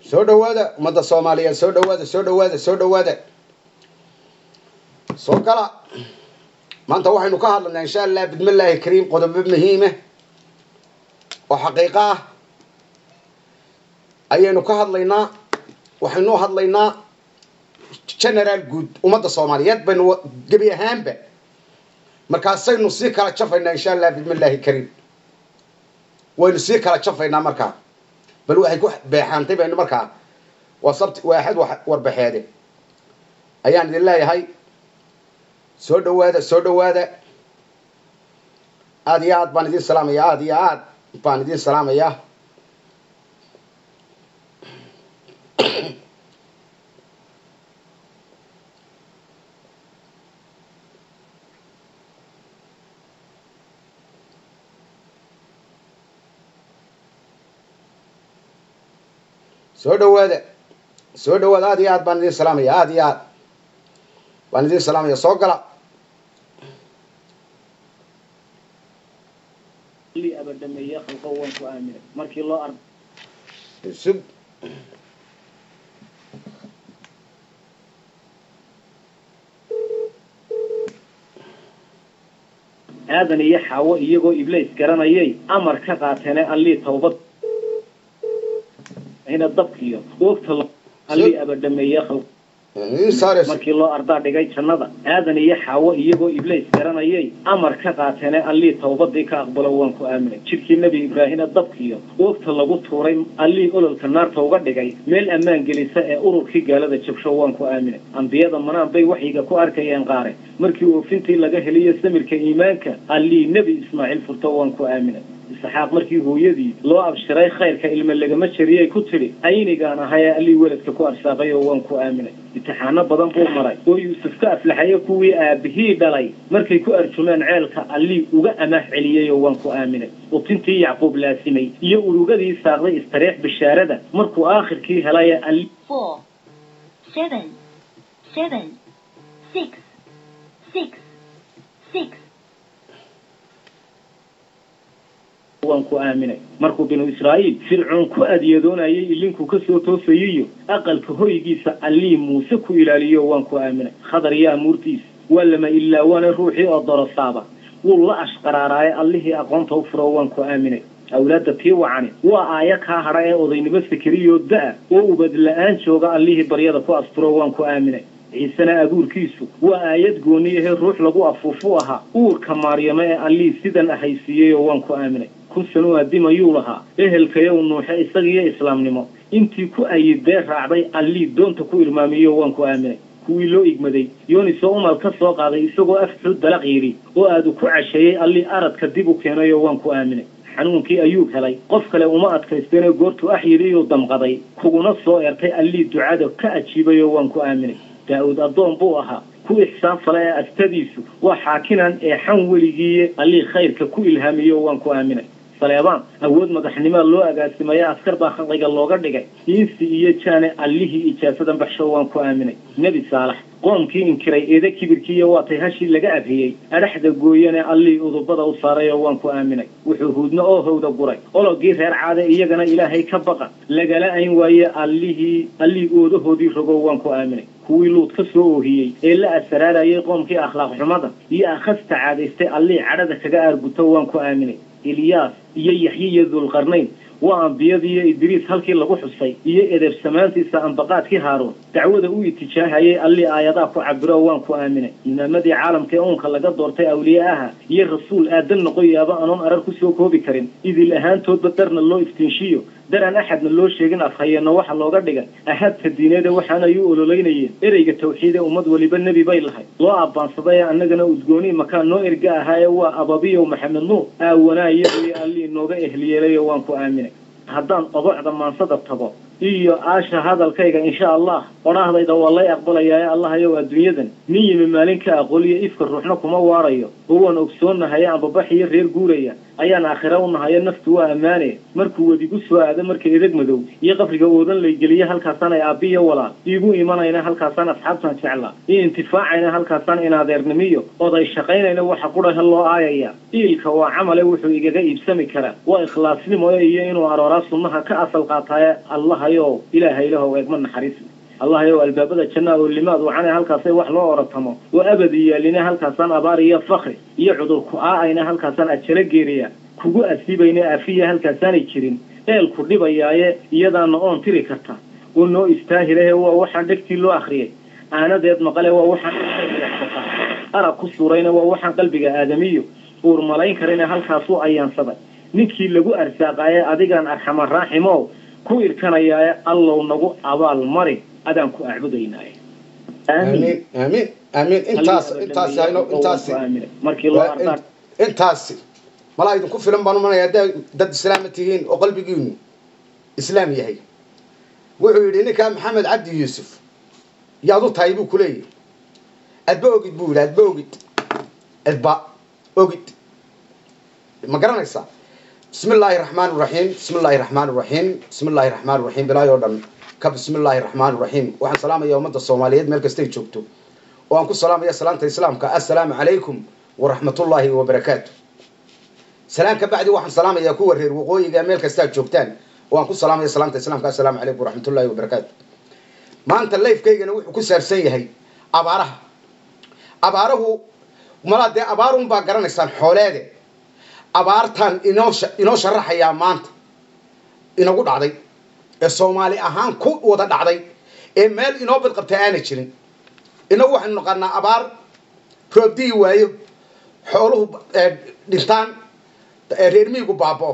soo dhawaada ummadda soomaaliyeed soo dhawaada soo dhawaada soo dhawaada soo gala maanta waxaynu ka hadlaynaa insha allah bidmillaahi kariim qodobo muhiime oo xaqiiqo ah ayaynu ka hadlaynaa waxaynu hadlaynaa generaal guud ummadda soomaaliyeed baynu gebi ahaanba markaasaynu sii kala jafaynaa insha allah bidmillaahi kariim waynu sii kala jafaynaa markaa bal waxay ku beexaantay baynu markaa waa sabti waaxad warbaxeede ayaan idin leeyahay soo dhawaada soo dhawaada aada iyo aad baan idin salaamaya aada iyo aad baan idin salaamayaa soo dhawaada soo dhawaada aada iyo aad baan idin salaamaya aada iyo aad baan idin salaamaya soo gala abadhameeye khalqo waan ku aaminay markii loo ar sug aadan iyo xaawo iyagoo iblays garanayay amar ka qaateene allii tawbad ina dabkiyo oogta allii abadhameeye khalqo markii loo ardaa dhigay jannada aadan iyo xaawo iyagoo iblays garanayay amar ka qaateene allii tawbadii ka aqbalo waan ku aaminay jidhkii nebi ibraahina dabkiyo oogta lagu tuuray allii ololka naarta uga dhigay meel ammaan gelisa ee ururkii gaalada jabsho waan ku aaminay ambiyada manaan bay waxyiga ku arkayeen qaare markii oofintii laga heliyo samirka iimaanka allii nebi ismaaciil furto waan ku aaminay isxaaq markii hooyadii loo abshiray khayrka ilma lagama jariyay ku tidhi aynigaan ahayee allii weladka ku arsaaqay oo waan ku aaminay imtixaano badan buu maray oo yuusuf ka aflaxaye kuwii aabihii dhalay markay ku arjumeen ceelka allii uga amaah celiyey oo waan ku aaminay utintii yacquub laasimay iyo urugadii saaqday istariix bishaarada markuu aakhirkii helay alli four, seven, seven, six, six, six. waan ku aaminay markuu binu israa'iil fircoon ku adyadoonayay ilinkuu ka soo toosayiyo aqalka hoygiisa allii muuse ku ilaaliyo waan ku aaminay khadar iyo amuurtiisa waa lama ilaawaana ruuxii oo dorosaaba wuu la ashqaraaraaye allihii aqoonta u furo waan ku aaminay awlaadda tii wacani waa aayo kaa hadha ee odaynimo sikiriyoo da-a oo ubad la-aan jooga allihii baryada ku asturo waan ku aaminay ciisena abuurkiisu waa aayad gooniyahee ruux lagu afuufu ahaa uurka maaryamo ee allii sidan ahaysiiyeyoo waan ku aaminay kun sano adimayuu lahaa ehelkayow nuuxe isagiyo islaamnimo intii ku ayidee raacday allii doonta ku irmaamiyo waan ku aaminay kuwii loo igmaday yoonisoo umal ka soo qaaday isagoo afxuu dalaq yidhi oo aadu ku casheeyey allii aradka dib u keenayoo waan ku aaminay xanuunkii ayuu helay qof kale uma adkaysteenee goortuu ax yidhiyuu damqaday kuguna soo ertay allii ducada ka ajiibayoo waan ku aaminay daa-uud addoon buu ahaa ku ixsaan fale ee astadiisu waa xaakinan ee xan weligiiye allii khayrka ku ilhaamiyo waan ku aaminay saleebaan awood madaxnimaa loo agaasimaya askar baa khalqiga looga dhigay insi iyo jaane allihii ijaasadan baxsho waan ku aaminay nebi saalax qoomkii inkiray eeda kibirkiiyo waatay hashii laga abhiyey adhaxda gooyane allii udubada u saaray oo waan ku aaminay wuxuu huudno oo howda guray ologii reer caade iyagana ilaahay ka baqa lagala ayn waaye allihii allii oodahoodii rogo waan ku aaminay kuwii luud ka soo oohiyey ee la asaraarayay qoomkii akhlaaq xumada iyo akhasta caadaystay allii cadhada kaga aarguto waan ku aaminay ilyaas iyo yaxye iyo dulqarnayn waa ambiyadiiyo idriis halkii lagu xusay iyo edeersamaantiisa ambaqaadkii haaruun dacwada u itijaahayay allii aayadaa ku cabiro waan ku aaminay imaamadii caalamka ee uunka laga doortay awliye aha iyo rasuul aadan noqoyaaba anoon arar ku soo koobi karin idil ahaantoodba darna loo iftiinshiyo dar aan axadna loo sheegin afhayeenno waxa looga dhigay ahaabta diineede waxaanay u ololeynayeen ereyga tawxiide ummad weliba nebi bay lahay loo abbaansaday annagana udgooni makaan noo erga ahaaye waa ababiyow maxamed nuur aawanaayayo allii nooga ehliyeelayo waan ku aaminay haddaan obocda maansada tago iyo aasha hadalkayga insha allah odhaahdayda waa lay aqbalayaaye allahayow adduunyadan nin yimi maalin ka aqooliyo ifka ruuxna kuma waarayo oo waan ogsoonahaye ambabaxiyo reer guuraya ayaan aakhira u nahayo naftu waa ammaane markuu wedigu soo aado marka edeg madow iyo qabriga oodan laygeliye halkaasaan ay aabbiyo walaal iigu imanayna halkaasaan asxaabtan jeclaa io intifaacayna halkaasaan inadeernimiyo oday shaqaynayna waxa qudhahe loo aayaya iilka waa camale wuxuu igaga iibsami karaa waa ikhlaasnimo iyo inuu arooraa sunnaha ka asal qaataaye allahayow ilaahaylahow eegma naxariis allahayow albaabada jannaa oo limaad wacane halkaasay wax loo oratamo oo abadi yaaline halkaasaan abaar iyo fakri iyo cudur ku-aa'ayna halkaasaan ajalo geeriya kugu asiibayne afiya halkaasaanay jirin eelku dhibayaaye iyadaana oon tiri karta oo noo istaahilahe waa waxaan dhegtii loo akhriyay aanadeed maqale waa waxaan arag ku suurayna waa waxaan qalbiga aadamiyo uur malayn karayna halkaasuu ayaansaday ninkii lagu arsaaqaaye adigaan arxama raaximow ku irkanayaaye allow nagu abaal mari adaan ku acbudaynaaye amiin amiin amiin intaas intaas hayno intaasi markii loo ardaa intaasi malaa idinku filan baan umanaya haddaa dad islaama tihiin oo qalbigiinu islaam yahay wuxuu yidhi ninkaa maxamed cabdi yuusuf yaad u tahay buu ku leeyahy adba ogid buu yidhi adba ogid adba ogid ma garanaysaa bismi illaahi raxmaan raxiim bismi illaahi raxmaan raxiim bismi illaahi raxmaan raxiim bilaayo o dhan ka bismi illaahi raxmaan raxiim waxaan salaamaya ummadda soomaaliyeed meel kastay joogto oo aan ku salaamaya salaanta islaamka assalaamu calaykum waraxmatullaahi wabarakaatu salaan ka bacdi waxaan salaamayaa kuwa reer waqooyiga meel kastaad joogtaan oo aan ku salaamaya salaanta islaamka assalaamu calaykum waraxmatullaahi wabarakaatu maanta lifekaygana wuxuu ku saabsan yahay abaaraha abaarahu malaa dee abaarun baa garanaysaan xooleede abaartaan inoo inoo sharaxayaa maanta inagu dhacday ee soomaali ahaan ku wada dhacday ee meel inoo badqabta aana jirin inagu waxaynu naqaanaa abaar roobdiyi waayo xooluhu dhintaan reer miyigu baaba'o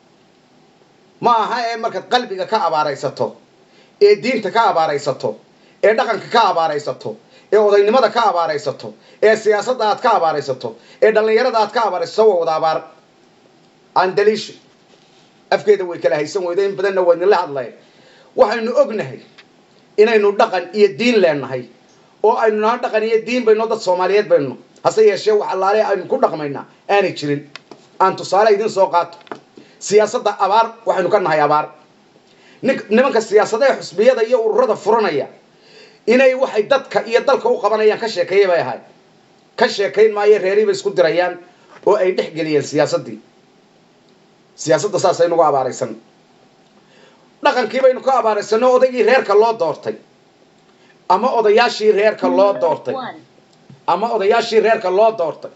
ma aha ee markaad qalbiga ka abaaraysato ee diinta ka abaaraysato ee dhaqanka ka abaaraysato ee odaynimada ka abaaraysato ee siyaasadda aad ka abaaraysato ee dhallinyarada aad ka abaaraysato waa wada abaar aan daliisho afkeeda way kala haysan weydo in badanna waa idinla hadlaya waxaynu ognahay inaynu dhaqan iyo diin leenahay oo aynu naha dhaqan iyo diin bayno dad soomaaliyeed baynu hase yeeshee wax allaale aynu ku dhaqmaynaa aanay jirin aan tusaale idin soo qaato siyaasadda abaar waxaynu ka nahay abaar nimanka siyaasadaha xusbiyada iyo ururada furanaya inay waxay dadka iyo dalka u qabanayaan ka sheekeeya bay ahay ka sheekayn maayo reerii bay isku dirayaan oo ay dhex geliyeen siyaasaddii siyaasadda saasay nagu abaaraysan dhaqankii baynu ka abaaraysanno odaygii reerka loo doortay ama odayaashii reerka loo doortay ama odayaashii reerka loo doortay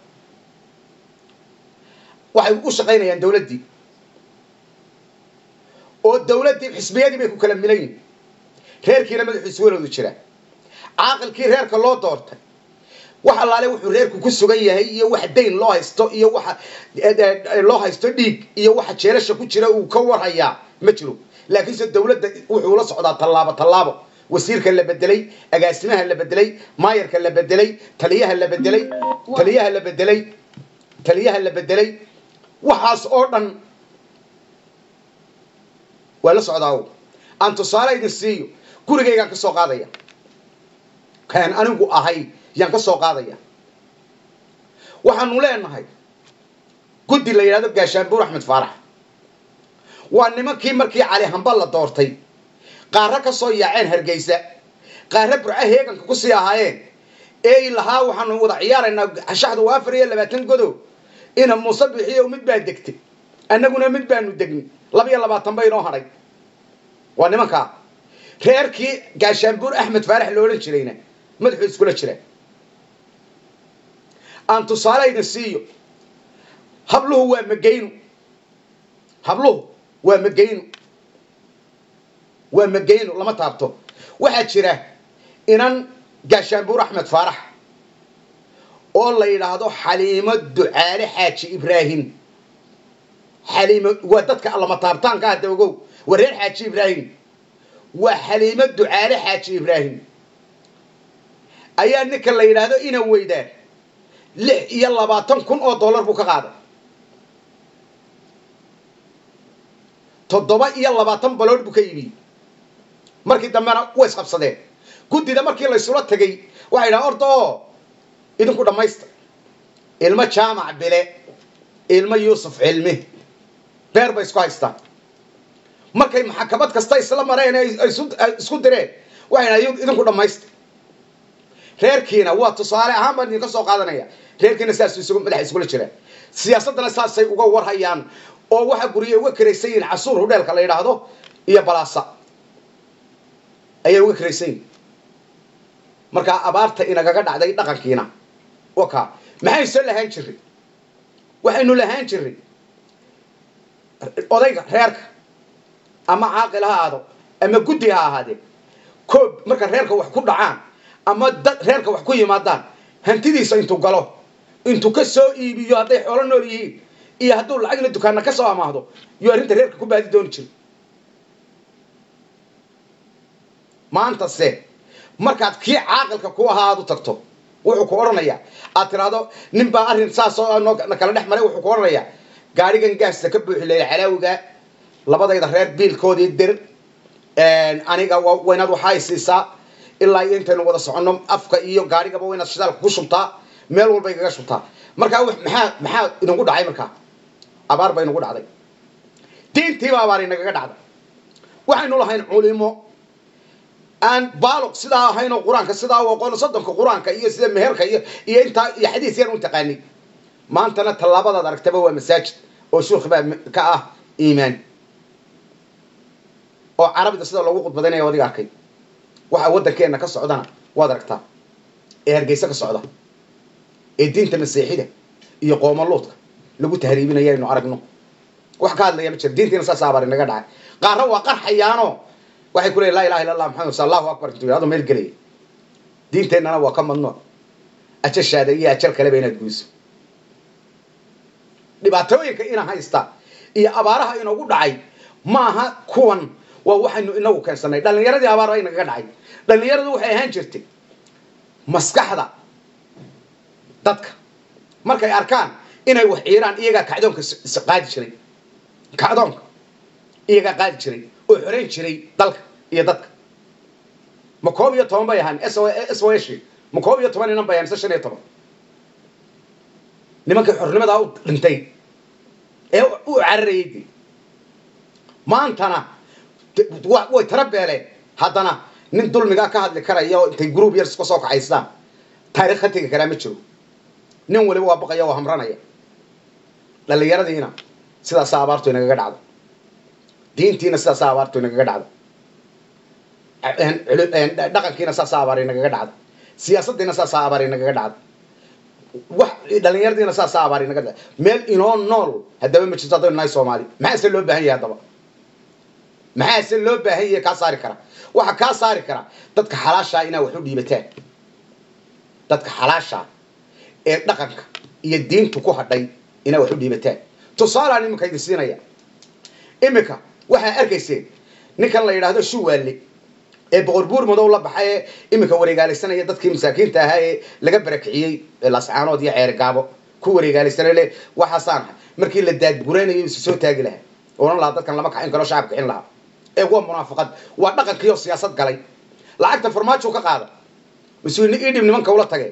waxay u shaqaynayaan dawladdii oo dawladdii xisbiyadii bay ku kala milan yihin reerkiina madaxiisu waloodu jira caaqilkii reerka loo doortay wax allaale wuxuu reerku ku sugan yahay iyo wax dayn loo haysto iyo waxa loo haysto dhiig iyo waxa jeelasha ku jira uu ka warhayaa ma jiro laakiinse dawladda wuxuu la socdaa tallaabo tallaabo wasiirka la bedelay agaasimaha la bedelay maayarka la bedelay taliyaha la bedelay taliyaha la bedelay taliyaha la bedelay waxaas oo dhan waa la socdaa aan tusaale idin siiyo gurigaygaan ka soo qaadaya kaan anigu ahay yaan ka soo qaadaya waxaanu leenahay guddi la yidhahdo gaashaanbuur axmed faarax waa nimankii markii cali hamba la doortay qaarra ka soo yaaceen hargeysa qaarra burco heeganka kusii ahaayeen eey lahaa waxaanu wada ciyaaraynaa shaxda waa afar iyo labaatan godo ina muuse bixiyo mid baa degtay annaguna mid baanu degnay laba iyo labaatan ba inoo hadhay waa nimankaa reerkii gaashaanbuur axmed faarax lo odhan jirayna madaxuu iskula jira aan tusaale idin siiyo habluhu waa magaynu habluhu waa magaynu waa magaynu lama taabto waxaa jira inan gaashaanbuur axmed faarax oo la yidhaahdo xaliimo ducaale xaaji ibraahim xaliimo waa dadka lama taabtaanka hadda ogow waa reer xaaji ibraahim waa xaliimo ducaale xaaji ibraahim ayaa ninka la yidhaahdo ina weydaa lix iyo labaatan kun oo dollar buu ka qaaday toddoba iyo labaatan balood buu ka iibiyey markii dambena way isqabsadeen guddida markii laysula tegay waxay yidhaha orda oo idinku dhammaysta ilmo jaamac bile ilmo yuusuf cilmi beer bay isku haystaan markay maxkamad kasta isla mareen ay isu- ay isku direen waxayna idinku dhammaysta reerkiina waa tusaale ahaan baan idinka soo qaadanaya reerkiina saas isugu madaxa isugula jiraan siyaasaddana saasay uga warhayaan oo waxa gurye uga karaysan yihiin casuur hudheelka la yidhaahdo iyo balaasa ayay uga karaysan yihin markaa abaarta inagaga dhacday dhaqankiina waka maxaynu soo lahaan jirray waxaynu lahaan jirray odayga reerka ama caaqil ha aado ama guddi ha ahaadee koob marka reerka wax ku dhacaan ama dad reerka wax ku yimaadaan hantidiisa intuu galo intuu ka soo iibiyo hadday xoolo nool yihiin iyo hadduu lacagna dukaana ka soo amaahdo iyo arrinta reerka ku baadi dooni jiro maantase markaad kii caaqilka ku ahaa aad u tagto wuxuu ku odhanayaa aad tiraahdo nin baa arrin saas oo noo na kala dhex maray wuxuu ku odhanayaa gaadhigan gaasta ka buuxi leeya calaawiga labadayda reer biilkoodii dir aniga wa- waynaad waxaa isiisaa ilaa iyo intaynu wada soconno afka iyo gaadhigaba waynaad shidaalka ku shubtaa meel walba igaga shubtaa markaa wax- maxaa maxaa inagu dhacay markaa abaar ba inagu dhacday diintiiba abaar inagaga dhacday waxaynu lahayn culimo aan baaloq sidaa ahaynoo qur-aanka sidaa u aqoon soddonka qur-aanka iyo sida meherka iyo iyo intaa iyo xadiis yar u taqaanay maantana tallaabadaad aragtaba waa masaajid oo shuukh baa ka ah iimaan oo carabida sida loogu khudbadaynaya adiga arkay waxa waddankeenna ka socdana waad aragtaa ee hargeysa ka socda ee diinta masiixida iyo qoomaluudka lagu tahriibinaya aynu aragno wax ka hadlaya ma jira diintiina saas abaar inaga dhacay qaarna waa qarxayaanoo waxay ku leeyihin laa ilaha illa allah maxamed rasul allahu akbar intuu yidhahdo meel gelaya diinteennana waa ka madnuuc ajashaada iyo ajal kaleba inaad guyso dhibaatooyinka ina haysta iyo abaaraha inoogu dhacay maaha kuwan waa waxaynu inagu keensanay dhallinyaradii abaar baa inagaga dhacay dhallinyaradu waxay ahaan jirtay maskaxda dadka markay arkaan inay wax ciiraan iyagaa kacdoonka s- s- qaadi jiray kacdoonka iyagaa qaadi jiray oo xoreyn jiray dalka iyo dadka ma koob iyo toban bay ahaan s o s ma koob iyo toban inan bay ahaan mise shan iyo toban nimankii xornimadaa u dhintay ee u cararayay dee maantana de- wa- way tara beeleen haddana nin dulmigaa ka hadli karaya oo intay group yar iska soo kaxaystaan taariikh ka tegi karaa ma jiro nin waliba waa baqaya oo hamranaya dhallinyaradiina sidaasaa abaartu inagaga dhacda diintiina sidaasaa abaartu inagaga dhacda dhaqankiina saasaa abaar inagaga dhacda siyaasaddiina saasaa abaar inagaga dhacda wax dhallinyaradiina saasaa abaar inaga dhacda meel inoo nool haddaba ma jirto haddaynu nahay soomaali maxaase loo baahan yahay haddaba maxaase loo baahan yahay kaa saari kara waxa kaa saari kara dadka xalaashaa inaa wax u dhiibataan dadka xalaashaa ee dhaqanka iyo diintu ku hadhay inaa wax u dhiibataan tusaalaan iminka idin siinaya iminka waxaa arkayseen ninkan la yidhaahdo shuwaalle ee boqor buur madow la baxay ee iminka wareegaalaysanaya dadkii masaakiinta ahaa ee laga barakiciyey ee lascaanood iyo ceeri gaabo ku wareegaalaysanay le waxaasaan ahay markii la daadguraynayo isu soo taagi lahaa oran lahaa dadkan lama kacin karo shacab kicin lahaa ee waa munaafaqad waa dhaqankiioo siyaasad galay lacagta farmaajo ka qaada mas-uulni idhib nimanka ula tage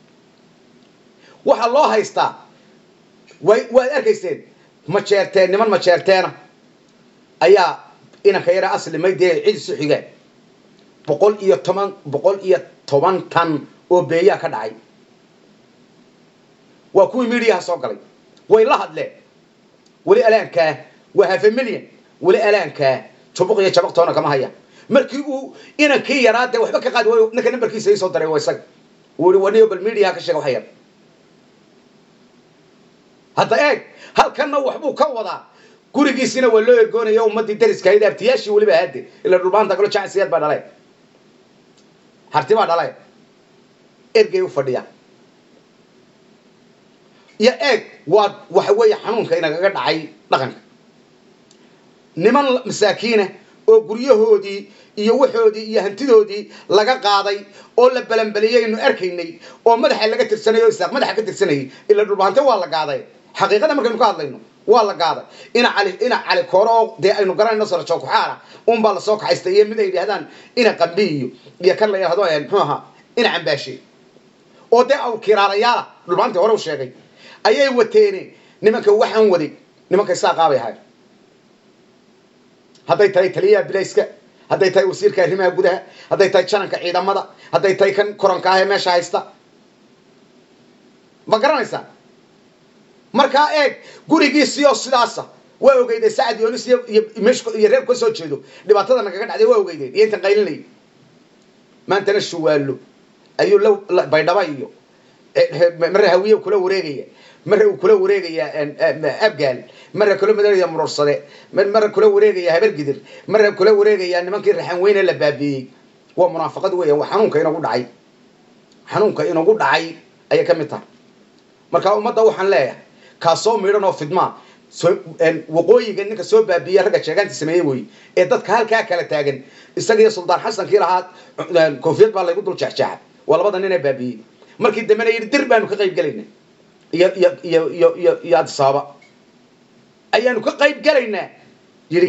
waxaa loo haystaa way waad arkayseen majeerteen niman majeerteena ayaa inanka yara aslimay dee cid isu xigaan boqol iyo toban boqol iyo toban tan oo beeyaa ka dhacay waa kuwii midiyaha soo galay way la hadleen weli alaankaa waa hafe milyan weli alaankaa jubuq iyo jabaqtoona kama haya markii uu inankii yaraa dee waxba ka qaadi waayo ninka nambarkiisa ii soo daray waa isaga wuu ihi waniyo bal midiyaha ka sheega wax yar hadda eeg halkanna waxbuu ka wadaa gurigiisina waa loo ergoonaya ummadii dariska ahayd abtiyaashii weliba ahaade ila dhulmaanta kalo jacsiyaad baa dhalay harti baa dhalay ergay u fadhiya iyo eeg waa waxa weeye xanuunka inagaga dhacay dhaqanka niman masaakiina oo guryahoodii iyo waxoodii iyo hantidoodii laga qaaday oo la balanbaliyaynu arkaynay oo madaxa laga tirsanay oo isaaq madaxa ka tirsanayay ila dhulbaante waa la gaaday xaqiiqada markaynu ka hadlayno waa la gaaday ina cali ina cali kooro oo dee aynu garanayno sarjo kuxaara unbaa lasoo kaxaystay iyo mid ay yidhahdaan ina qambi iyo iyo kan la yidhahdo muxuu ahaa ina cambaashe oo dee aw kiraalayaala dhulbaantii hore u sheegay ayay wateene nimanka waxaan waday nimanka isaaqaabay ahayd hadday tahay taliyaha bilayska hadday tahay wasiirka arrimaha gudaha hadday tahay jananka ciidamada hadday tahay kan koranka ah ee meesha haysta ma garanaysaa markaa eeg gurigiisiyo sidaasa waa ogeydeen sacad yoonis iyo iyo meeshu iyo reer ka soo jeedo dhibaatada nagaga dhacday waa ogeydeen iyo intan qaylinayay maantana shuwaallo ayuu la baydhaba iyo mare hawiye kula wareegaya mare uu kula wareegaya abgaal mare kula madaraya murursade mare kula wareegaya habargidir mare kula wareegaya nimankii raxan weyne la baabiiyey waa munaafaqad weeyaan waa xanuunka inagu dhacay xanuunka inagu dhacay ayay ka mid tahay marka ummadda waxaan leeyahay kaasoo midhan oo fidmaa waqooyiga ninka soo baabiiya ragga sheegaanta sameeyey wey ee dadka halkaa kala taagan isagiyo suldaan xasankii lahaa koofiyad baa laygu dul jeexjeexay waa labada nin ee baabiiyey markii dambena yidhi dir baanu ka qayb gelaynaa iyo iyo iyo iyo iyo iyo adisaaba ayaanu ka qayb gelaynaa yidhi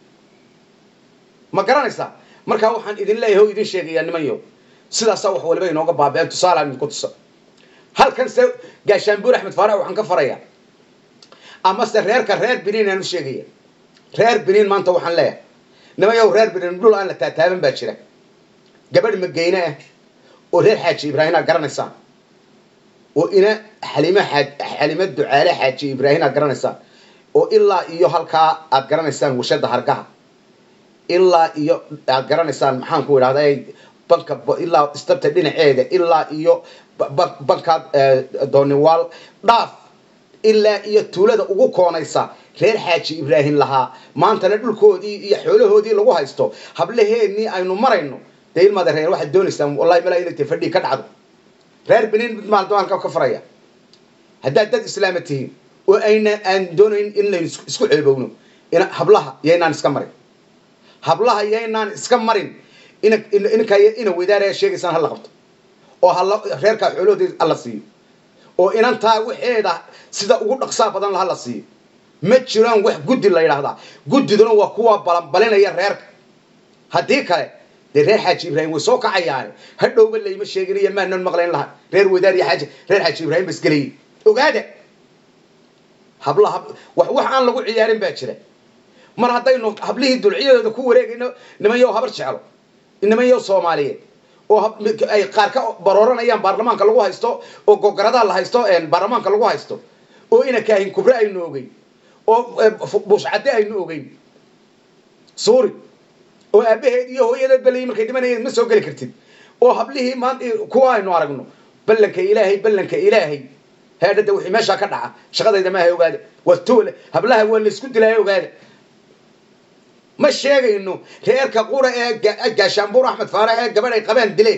ma garanaysaa markaa waxaan idin leeyahay oo idin sheegayaa nimanyo sidaasaa wax waliba inooga baabi'een tusaalaan idinku tusa halkan se gaashaanbuur axmed faarax waxaan ka farayaa amase reerka reer biniin aan u sheegaya reer biniin maanta waxaan leeyahay nimayow reer biniin dhul aan la taataaban baa jira gabadh mageyne ah oo reer xaaji ibraahim aa garanaysaan oo ina xalimo xaaj xalimo ducaale xaaji ibraahim aa garanaysaan oo ilaa iyo halkaa aad garanaysaan washada hargaha ilaa iyo aad garanaysaan maxaan ku idhahda banka ilaa istabta dhinaceeda ilaa iyo bankaad dooniwaal dhaaf ilaa iyo tuulada ugu koonaysa reer xaaji ibraahim lahaa maantana dhulkoodii iyo xoolahoodii lagu haysto hablaheennii aynu marayno dee ilmaada reer waxaad doonaysaan wallahi malaa inay tahay fadhii ka dhacdo reer biniin mid maaldo halka ka faraya haddaad dad islaama tihiin oo ayna aan doonayn in laynu isku ceebowno ina hablaha yaynaan iska marin hablaha yaynaan iska marin ina ininkaa ina wadaaraya sheegaysaan hala qabto oo hala reerkaa xoolahoodii hala siiyo oo inantaa waxeeda sida ugu dhaqsaa badan laha la siiyo ma jiraan wax guddi la yidhaahdaa guddiduna waa kuwa balanbalinaya reerka haddii kale dee reer xaaji ibraahim way soo kacayaane hadhowba layma sheeginayo maanan maqlayn laha reer wadaar iyo xaaji reer xaaji ibraahim bas gelayay ogaada hablaha wax wax aan lagu ciyaarin baa jira mar haddaynu hablihii dulciyadooda ku wareegayno nimanyow habar jeclo nimanyow soomaaliyeed oo ay qaar ka barooranayaan baarlamaanka lagu haysto oo gogaradaa la haysto baarlamaanka lagu haysto oo ina kaahin kubre aynu ogeyn oo buushcadde aynu ogeyn suuri oo aabaheed iyo hooyadeed balay markay dhimanayeen ma soo geli kartid oo hablihii maanta kuwa aynu aragno ballanka ilaahay ballanka ilaahay heedhada wixii meeshaa ka dhaca shaqadayda maaha ogaada waa toole hablaha waa laysku dilaayo ogaada ma sheegayno reerka qura ee gaashaanbuur axmed faarax ee gabadh ay qabaan dileen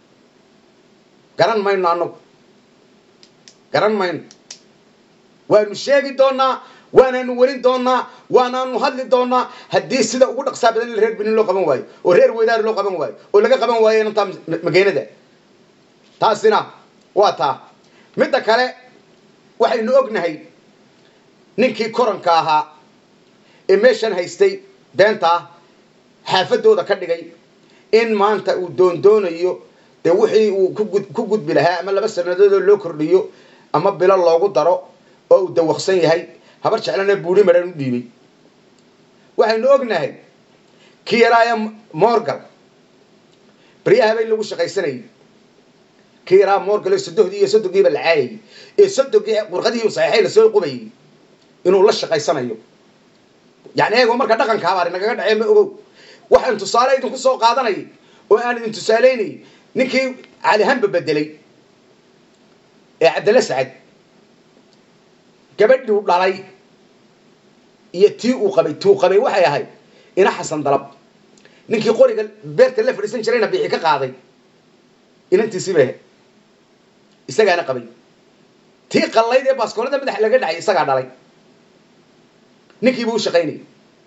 garan mayno annagu garan mayno waanu sheegi doonaa waanaanu welin doonaa waanaanu hadli doonaa haddii sida ugu dhaqsaa badan in reer benin loo qaban waayo oo reer weydaar loo qaban waayo oo laga qaban waayo inantaa mageenada taasina waa taa midda kale waxaynu ognahay ninkii koranka ahaa ee meeshan haystay beentaa xaafadooda ka dhigay in maanta uu doondoonayo dee wixii uu ku gudbi lahaa ama laba sanadoodoo loo kordhiyo ama bilo loogu daro oo uu dawaqsan yahay habar jeclana buuri madhan u dhiibay waxaynu ognahay kii yaraaya morgal baryahabay lagu shaqaysanayay kii yaraa morgal ee sodohdii iyo sodonkiiba la caayayay ee sodogii warqadii saxiixay lasoo qubayay inuu la shaqaysanayo yani eego marka dhaqanka habaari nagaga dhacee ma ogow waxaan tusaale idinku soo qaadanayay oo aan idin tusaalaynayay ninkii calihanba bedelay ee cabdalla sacad gabadhuu dhalay iyo tii uu qabay tuu qabay waxay ahayd ina xasan dalab ninkii qoriga beerta la fadhiisan jirayna bixi ka qaaday inantiisii bay ahayd isagaana qabay tii qallayd ee baaskoolada madaxa laga dhacay isagaa dhalay ninkii buu u shaqaynayay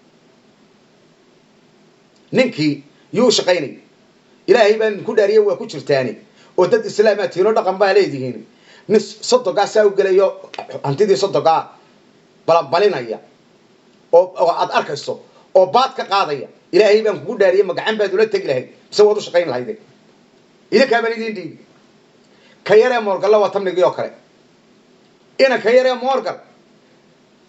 ninkii yuu u shaqaynayay ilaahay baan ku dhaariyay waa ku jirtaani oo dad islaamaa tiino dhaqan baa leedihiin nin sodogaa saa u gelayo hantidii sodogaa balanbalinaya oo oo aad arkayso oo baad ka qaadaya ilaahay baan kugu dhaariyay magacan baad ula tegi lahayd mise waad u shaqayn lahayde idinkaa baan idiin dhiibi ka yaree moorgalla waa tamnigii oo kale ina ka yaree moorgal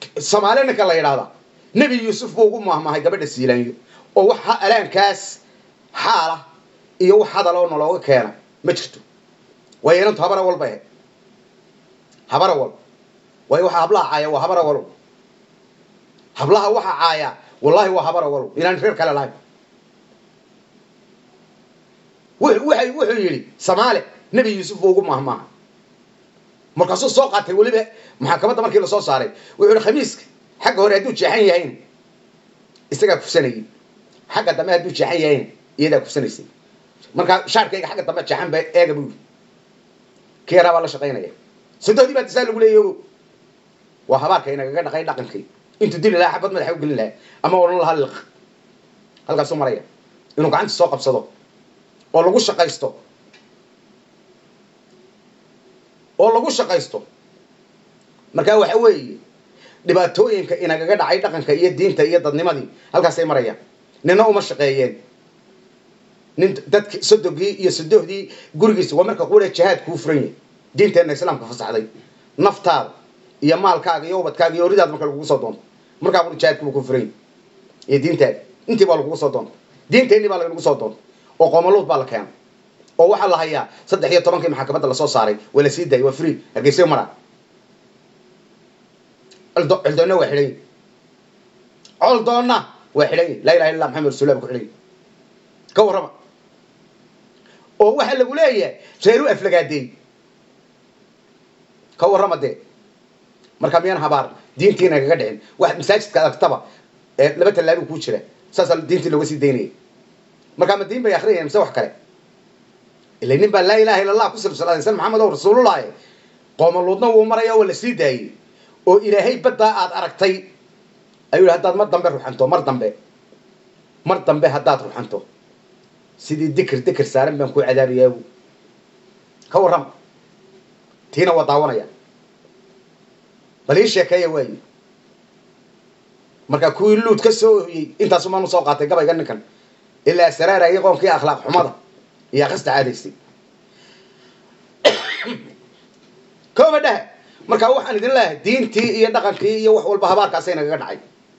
soomaali ninka la yidhaahda nebi yuusuf buu ugu mahmahay gabadha siilaanyo oo wax alaankaas xaala iyo wax hadaloo nalooga keena ma jirto waayo inantu habara walba ahayd habara wal waayo waxa hablaha caaya waa habara walow hablaha waxa caaya wallahi waa habara walow inaan reer kale lahayn waxay wuxuu yidhi samaale nebi yuusuf buu ugu mahmaaha markaasuu soo qaatay weliba maxakamadda markii lasoo saaray wuxuu yihi khamiiska xagga hore hadduu jeexan yahayna isagaa kufsanayay xagga dambe hadduu jeexan yahayna iyadaa kufsanaysay markaa shaarkayga xagga dambe jeexan ba eega buu yidhi kii yaraa baa la shaqaynaya sadohdii baa tisaa lagu leeyay ogo waa habaarka inagaga dhaqay dhaqankay intuu dili lahaa xabad madaxa u gelin lahaa ama odhan lahaa liq halkaasuu maraya inuu gacanta soo qabsado oo lagu shaqaysto oo lagu shaqaysto markaa waxa weeye dhibaatooyinka inagaga dhacay dhaqanka iyo diinta iyo dadnimadii halkaasay marayaan nina uma shaqeeyeen nin dadki sodogii iyo sodohdii gurigiisa waa marka quura jihaad kuu furan yahay diinteenna islaamka fasaxday naftaada iyo maalkaaga iyo ubadkaaga iyo horidaada marka lagugu soo doonto markaa qura jihaadkiiba kuu furan yahay iyo diintaada intii baa lagugu soo doonta diinteennii baa lagnagu soo doonta oo qoomaluud baa la keenay oo waxaa la hayaa saddex iyo tobankii maxkamadda lasoo saaray waa la sii daayay waa free hargeysa maraa coldoonna waa xidhan coldoonna waa xidhan yahi laa ilaha illa maxamed rasulah ba ku xidhan yahi ka warrama oo waxaa lagu leeyahay reeru aflagaadeey ka warrama dee markaa miyaan habaar diintiina kaga dhicin wax masaajidka adagtaba ee laba tallaabi kuu jira saasaa diintii looga sii daynaya markaa ma diin bay akrinayaan mise wax kale ila nin baa laa ilaha illa allah ku silsiladaysan maxamed ow rasuulullahi qoomaluudna wuu maraya waa la sii daayey oo ilaahay baddaa aad aragtay ayuu yidhi haddaad mar dambe ruxanto mar dambe mar dambe haddaad ruxanto sidii dikir dikir saaran baan kuu cadaabayaa bu ka warrama tiina waa daawanaya bal ii sheekeeya waayi markaa kuwii luud ka soo ohiyey intaasumaan usoo qaatay gabayga ninkan ilaa saraarayay qoonkii akhlaaq xumada iyo akasta caadaysay kooba dhaha markaa waxaan idin leeyahay diintii iyo dhaqankii iyo wax walba habaarkaasay nagaga dhacay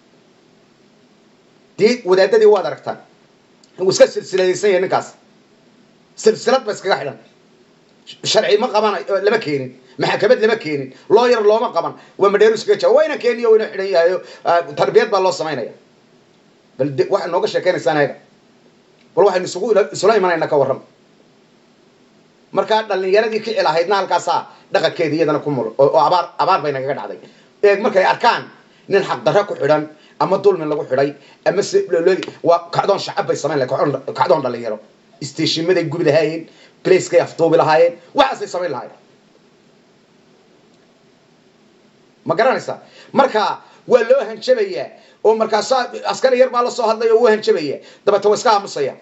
dii wadaadadii waad aragtaan uu iska silsiladaysan yahay ninkaas silsilad ba iskaga xidhan sharci ma qaban lama keenin maxakamad lama keenin looyar looma qaban waa madheeru iskaga jaa waa ina keeniyo waa ina xidhan yahayo tarbiyad baa loo samaynaya bal waxaad nooga sheekaynaysaan ayaga bal waxaynu isugu isula imanaynaa ka warrama markaa dhalinyaradii kici lahaydna halkaasaa dhaqankeeda iyadana ku mul oo abaar abaar bay nagaga dhacday eeg markay arkaan nin xaqdarra ku xidhan ama dulmi lagu xidhay ama se waa kacdoon shacab bay samayn lahayn kacdoon dhalinyaro isteeshimaday gubi lahaayeen blacekay afduubi lahaayeen waxaasay samayn lahaayeen ma garanaysaa marka waa loo hanjabayaa oo markaasaa askari yar baa la soo hadlay oo wuu hanjabaya dabeeta waa iska aamusaya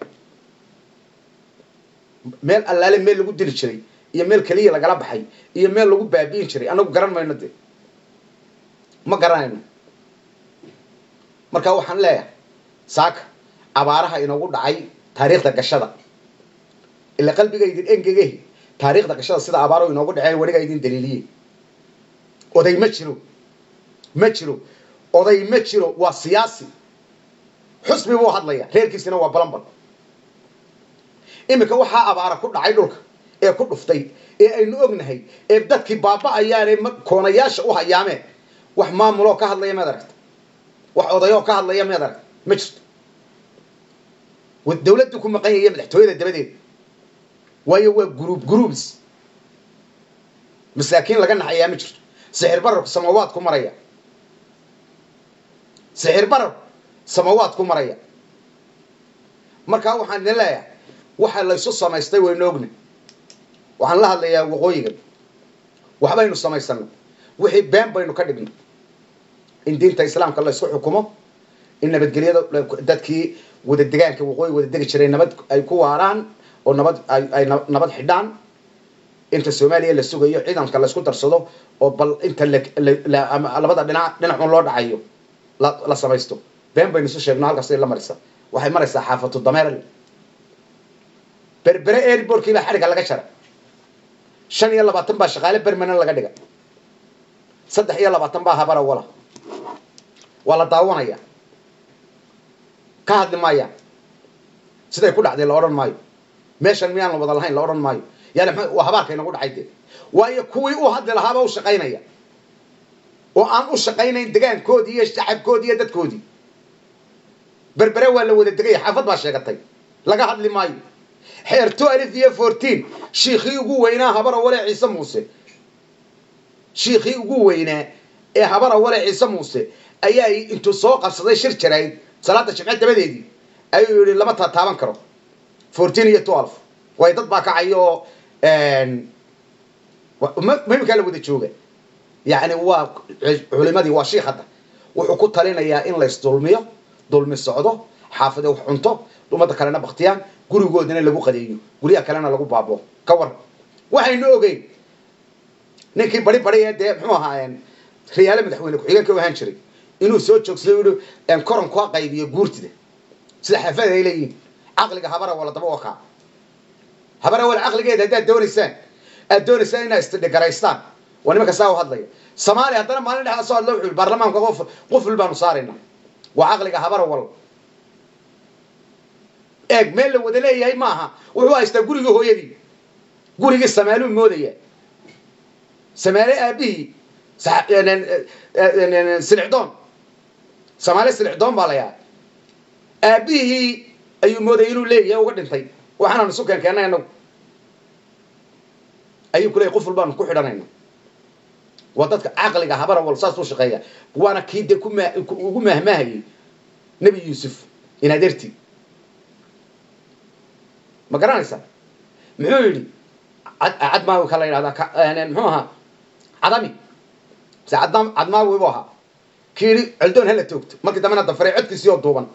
meel allaale meel lagu dili jiray iyo meel keliya lagala baxay iyo meel lagu baabi'in jiray anagu garan mayno de ma garanayno marka waxaan leeyahay saaka abaaraha inoogu dhacay taariikhda gashada ila qalbiga idin engegehi taariikhda gashada sida abaaro inoogu dhaceen weligaa idin daliiliye oday ma jiro ma jiro oday ma jiro waa siyaasi xusbi buu hadlaya reerkiisina waa balanbal iminka waxaa abaara ku dhacay dhulka ee ku dhuftay ee aynu ognahay ee dadkii baaba'ayaanee koonayaasha u hayaameen wax maamuloo ka hadlaya mead aragta wax odayoo ka hadlaya mead aragta ma jirto dawladdu ku maqan yaya madaxtooyada dabadeeda waayo waa guruub guruubs masaakiin laga naxayaa ma jirto sixir bararku samawaad ku maraya sixir bararku samawaad ku maraya markaa waxaan idin leeyahay waxa laysu samaystay waynu ogna waxaan la hadlayaa waqooyiga waxbaynu samaysano wixii been baynu ka dhigno in diinta islaamka laysku xukumo in nabadgelyada dadkii wada degaanka waqooyi wada degi jiray nabad ay ku waaraan oo nabad ay nabad xidhaan inta soomaaliya la sugayo ciidanka laysku darsado oo bal inta labada dhinac dhinacun loo dhacayo la samaysto been baynu isu sheegno halkaasay la maraysaa waxay maraysaa xaafatu dameerle berbere airbortkii baa xadhigga laga jara shan iyo labaatan baa shaqaale bermanan laga dhiga saddex iyo labaatan baa habara wala waa la daawanaya ka hadli maayaan siday ku dhacday la odhan maayo meeshan miyaan la wada lahayn la odhan maayo yani waa habaarka inagu dhacay dee waayo kuwii u hadli lahaaba u shaqaynaya oo aan u shaqaynayn degaankoodii iyo shacabkoodii iyo dadkoodii berbere waa la wada degaya xaafad baa sheegatay laga hadli maayo xeerto alif iyo fourteen shiikhii ugu weynaa habara wale ciise muuse shiikhii ugu weynaa ee habara wale ciise muuse ayaa intuu soo qabsaday shir jarayd salaada jimce dabadeedii ayuu yidhi lama tataaban karo fourteen iyo twelve way dad baa kacay oo muhimkaa la wada jooga yacni waa culimadii waa shiikh hadda wuxuu ku talinayaa in laysdulmiyo dulmi socdo xaafade wax cunto ummadda kalena baktiyaan gurigoodana lagu qadeeyo guryaha kalena lagu baabo ka war waxaynu ogeyn ninkii bari bari ee dee muxuu ahaa riyaale madaxweyne ku-xigeenka u ahaan jiray inuu soo joogsaday u yihi koranku ha qaybiyo guurtida sida xaafada ay leeyihiin caqliga habara wala daba wakaa habara wala caqligeeda haddaad doonaysaan aad doonaysaan inaad istidhigaraystaan waa nimanka saa u hadlaya soomaaliya haddana maalin dhexda soo hadla wuxuu yihi baarlamaanka qof quful baanu saaraynaa waa caqliga habara wal eeg meel la wada leeyahay maaha wuxuu haystaa gurigii hooyadii gurigii samaaluu moodaya samaale aabihii silicdoon samaale silicdoon baa la yahay aabihii ayuu moodayay inuu leeyahay uga dhintay waxaananu isu keen keennay anagu ayuu ku leeyay quful baanu ku xidhanayna waa dadka caqliga habara wal saas u shaqeeya waana kii dee ugu mahmaahayay nebi yuusuf inadeertii ma garanaysa muxuu yidhi cadmaawi ka la yidhahdaa muxuu ahaa cadami se cadmaawi buu ahaa kii yidhi celdoon hala toogto markii dambena dafaray codkiisii oo duuban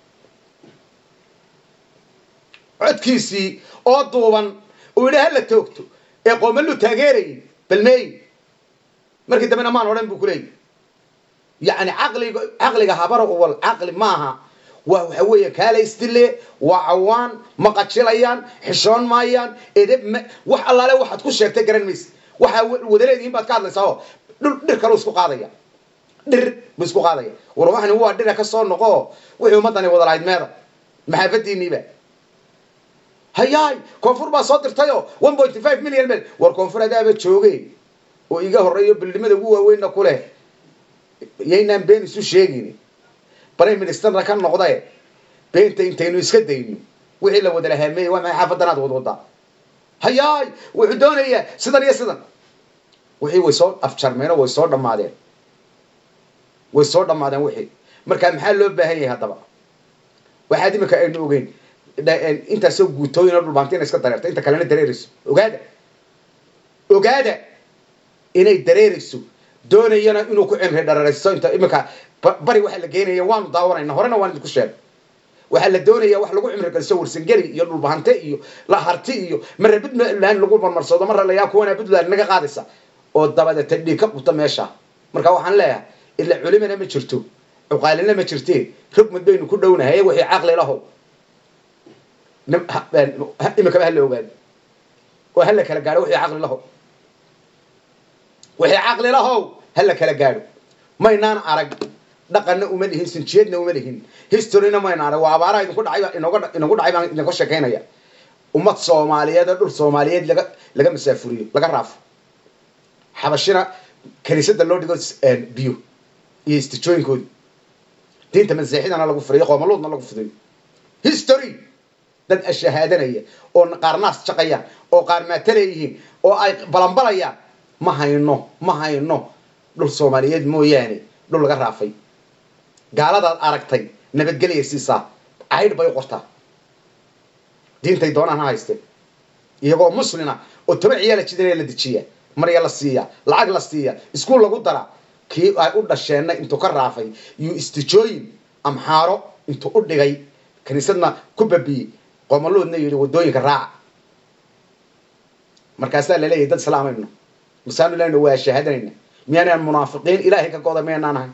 codkiisii oo duuban uu yidhi hala toogto ee qoomaluu taageerayay balmeey markii dambena maan odhan buu ku leeyay yacni caqliga caqliga habara wal caqli maaha waa waxa weeye kaala istile waa cawaan ma qajilayaan xishoon maayaan edeb wax allaale waxaad ku sheegtay garan mayse waxaa wada leedihiin baad ka hadlaysaa oo dhul dhir kaleu isku qaadaya dhir buu isku qaadaya war waxani waa dhira ka soo noqo wixii ummaddani wada lahayd meeda maxaafadiiniiba hayaay koonfur baa soo dirtayoo one point five million mel war koonfur adaaba jooge oo iga horreeyo bildhimada ugu waaweynna ku leh yaynaan been isu sheegin prime ministerna ka noqdae beenta intaynu iska dayno wixii la wada lahaameeyey waa maxay xaafadanaad wad wadaa hayaay wuxuu doonayaa sidan iyo sidan wixii way soo afjarmeen oo way soo dhammaadeen way soo dhammaadeen wixii marka maxaa loo baahan yahay haddaba waxaad imika aynu ogeyn intaasoo guutooyin oo dhulbaantina iska dareerta inta kalena dareerayso ogaada ogaada inay dareerayso doonayana inuu ku cimri dhararaysto inta imika bari waxaa la geenaya waanu daawanayna horena waan idinku sheegay waxaa la doonaya wax lagu cimri galiso warsangeli iyo dhulbahante iyo laharti iyo mara puntland lagu marmarsado mara layaa kuwana puntland naga qaadaysa oo dabadeeta dhiig ka quta meesha marka waxaan leeyahay ila culimana ma jirto cuqaalina ma jirtee rogmad baynu ku dhownahay wixii caqli lahow imikaba hala ogaado oo hala kala gaadho wixii caqli lahow wixii caqli lahow hala kala gaadho maynaan arag dhaqanna uma lihin sinjiyeedna uma lihin historyna mayna arag waa abaaraha idinku dhacay inooga inagu dhacay baan idinka sheekaynaya ummad soomaaliyeed oo dhul soomaaliyeed laga laga masaafuriyo laga raafo xabashina kaniisada loo dhigo biyo iyo istijooyinkoodi diinta masiixidana lagu furiyo qoomaluudna lagu fidiyo history dad ashahaadanaya oo qaar naas jaqayaan oo qaar maataleeyihiin oo ay balanbalayaan ma hayno ma hayno dhul soomaaliyeed mooyaane dhul laga raafay gaaladaad aragtay nabadgelya siisaa caydh bay u qortaa diintay doonaan ha haysteen iyagoo muslina oo toba ciyaala jidana la dejiya marya la siiya lacag la siiya iskuul lagu dara kii ay u dhasheenna intuu ka raafay iyo istijooyin amxaaro intuu u dhigay kiniisadna ku babiyey qoomaluudna yidhi wadooyinka raaca markaasaa laleeyahay dad islaamayno masaanu lena waa shahaadanayna miyaanaan munaafiqiin ilaahay ka goda miyaanaan ahay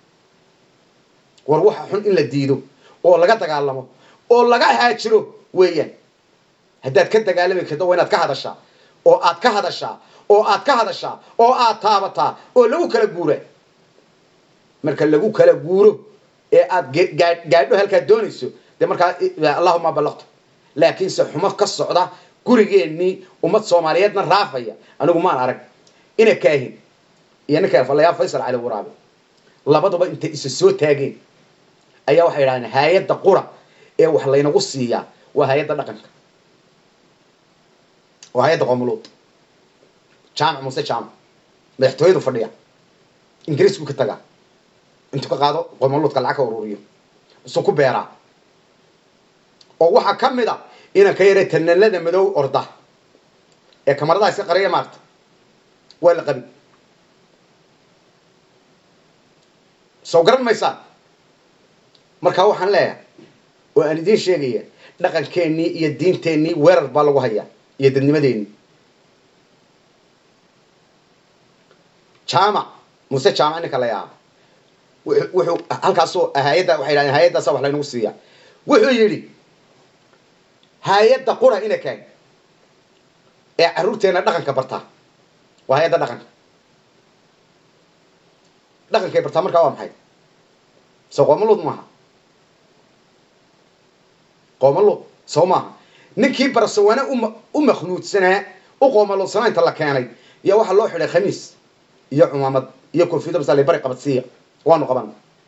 war waxa xun in la diido oo laga dagaalamo oo laga haajiro weeyaan haddaad ka dagaalami karto waa inaad ka hadashaa oo aad ka hadashaa oo aad ka hadashaa oo aad taabataa oo lagu kala guura marka lagu kala guuro ee aad ge- gaa- gaadho halkaad doonayso dee markaa i- allahuma ballaqtu laakiinse xumo ka socda gurigeennii ummad soomaaliyeedna raafaya anigu maan arag ina kaahin iyo ninka falayaa faysal cali waraabe labaduba intay isa soo taageen ayaa waxay idhahdeen hay-adda qura ee wax laynagu siiyaa waa hay-adda dhaqanka waa hay-adda qoomuluud jaamac muuse jaamac madaxtooyadu fadhiya ingiriisku ka tagaa intuu ka qaado qoomuluudka lacag ka ururiyo isuu ku beeraa oo waxaa ka mid a inaan ka yaray tanalada madow orda ee kamaradaha iska qariya maarta waa la qabi soo garan maysaa markaa waxaan leeyahay oo aan idiin sheegaya dhaqankeennii iyo diinteennii weerar baa lagu hayaa iyo dadnimadeennii jaamac muse jaamac ninka la yaaba wuxuu wuxuu halkaasoo hay-adda waxay dhahdeen hay-addaasa wax laynagu siiyaa wuxuu yidhi hay-adda qura ina kaan ee carruurteenna dhaqanka bartaa waa hay-adda dhaqanka dhaqankay bartaa markaa waa maxay soo qoomaluud maaha qoomaluud soo maaha ninkii barsawane uma u makhnuudsanaa u qoomaluudsanaa inta la keenay iyo waxaa loo xidhay khamiis iyo cumaamad iyo koofiyada masale bari qabadsiiya waanu qaban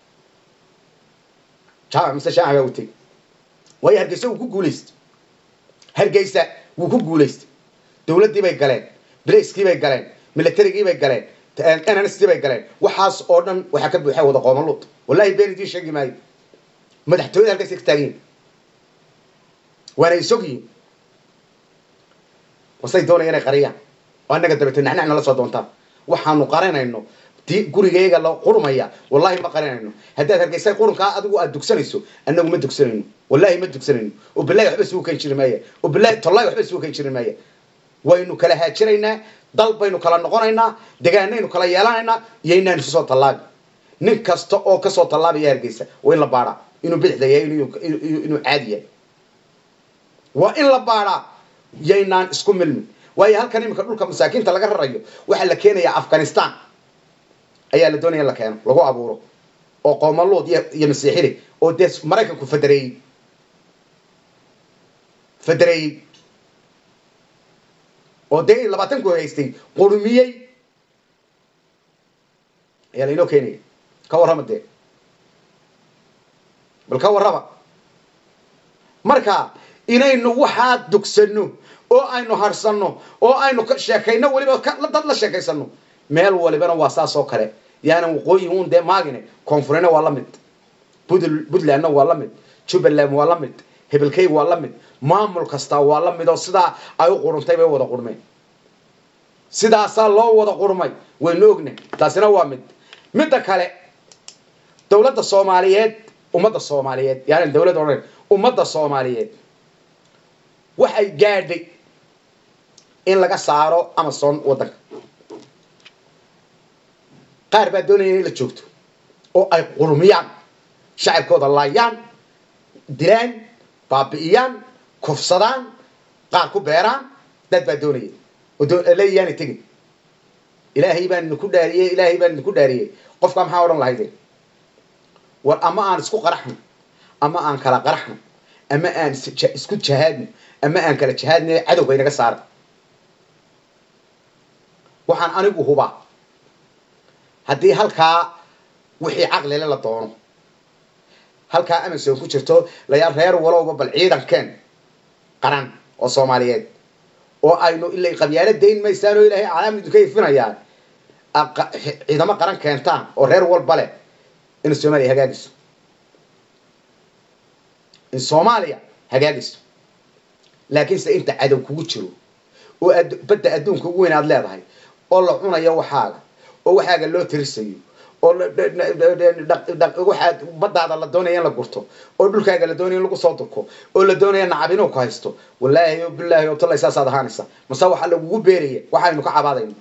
jaamac mise jaamac baa u tegi waayo hargeysa wuu ku guulaystay hargeysa wuu ku guulaystay dawladdii bay galeen bracekii bay galeen militarigii bay galeen nnst bay galeen waxaas oo dhan waxaa ka buuxa wada qoomaluud wallahi been idiin sheegi maayo madaxtooyada halkaasay ka taagan yihin waana isog yihin wasay doonaya inay qariyaan oo annaga dabeete nacnacna la soo doontaan waxaanu qarinayno di gurigayga la qurmaya wallahi ma qarinayno haddaad hargeysa qurunkaa adigu aad dugsanayso annagu ma dugsanayno wallahi ma dugsanayno oo bilahi waxba isugu kan jiri maaya oo bilahi tollahi waxba isugu kan jiri maaya waynu kala haajiraynaa dal baynu kala noqonaynaa degaanaynu kala yeelanaynaa iyo inaan isu soo tallaabi nin kasta oo kasoo tallaabaya hargeysa waa in la baadhaa inuu bidixda yahay inuu- inuu inuu caadi yahay waa in la baadhaa yaynaan isku milmin waayo halkan iminka dhulka masaakiinta laga rarayo waxaa la keenayaa afghanistan ayaa la doonaya in la keeno lagu abuuro oo qoomaluud iyo iyo masiixili oo dee maraykanku federeeyey federeeyey oo dee labaatanku haystay qurmiyey ayaa lainoo keenaya ka warrama dee bal ka warrama marka inaynu waxaa dugsanno oo aynu harsanno oo aynu ka sheekayno weliba ka- dad la sheekaysano meel walibana waa saas oo kale yaanan waqooyi un dee maagine koonfurina waa la mid Budl- puntlandna waa la mid jubbaland waa la mid hebelkey waa la mid maamul kastaa waa la mid oo sidaa ay u quruntay bay u wada qurmeen sidaasaa loo wada qurmay waynu ognahay taasina waa mid midda kale dowladda soomaaliyeed ummadda soomaaliyeed yani dowladda odhan ummadda soomaaliyeed waxay gaadhay in laga saaro amazon waddanka qaar baa doonaya inay la joogto oo ay qurmiyaan shacabkooda laayaan dilaan baabi'iyaan kufsadaan qaar ku beeraan dad baa doonaya oo doo- leeyayaanay tegin ilaahay baan idinku dhaariyey ilaahay baan idinku dhaariyey qofkaa maxaa odhan lahaydeen war ama aan isku qaraxno ama aan kala qaraxno ama aan is- ja- isku jahaadno ama aan kala jahaadno cadowga inaga saara waxaan anigu hubaa haddii halkaa wixii caqlile la doono halkaa amazon ku jirto layaa reer walowba bal ciidankeen qaran oo soomaaliyeed oo aynu ilay qabyaalo dayn maysaan oo ilaahay calaam idinka ifinayaan aad qa- ciidamo qaran keentaan oo reer walba leh in soomaaliya hagaagiso in soomaaliya hagaagiso laakiinse inta cadow kugu jiro oo ad- badda adduunka ugu weyn aad leedahay oo la cunayo waxaaga oo waxaaga loo tirisayo oo la- dha- dha- dha- dha- dha- waxaad baddaada la doonaya in la gurto oo dhulkaaga la doonaya in lagu soo durko oo la doonaya nacab inuu ku haysto wallaahi o bilaahi o tallay saasaad ahaanaysa mase waxaa lagugu beeraya waxaynu ka cabaadayno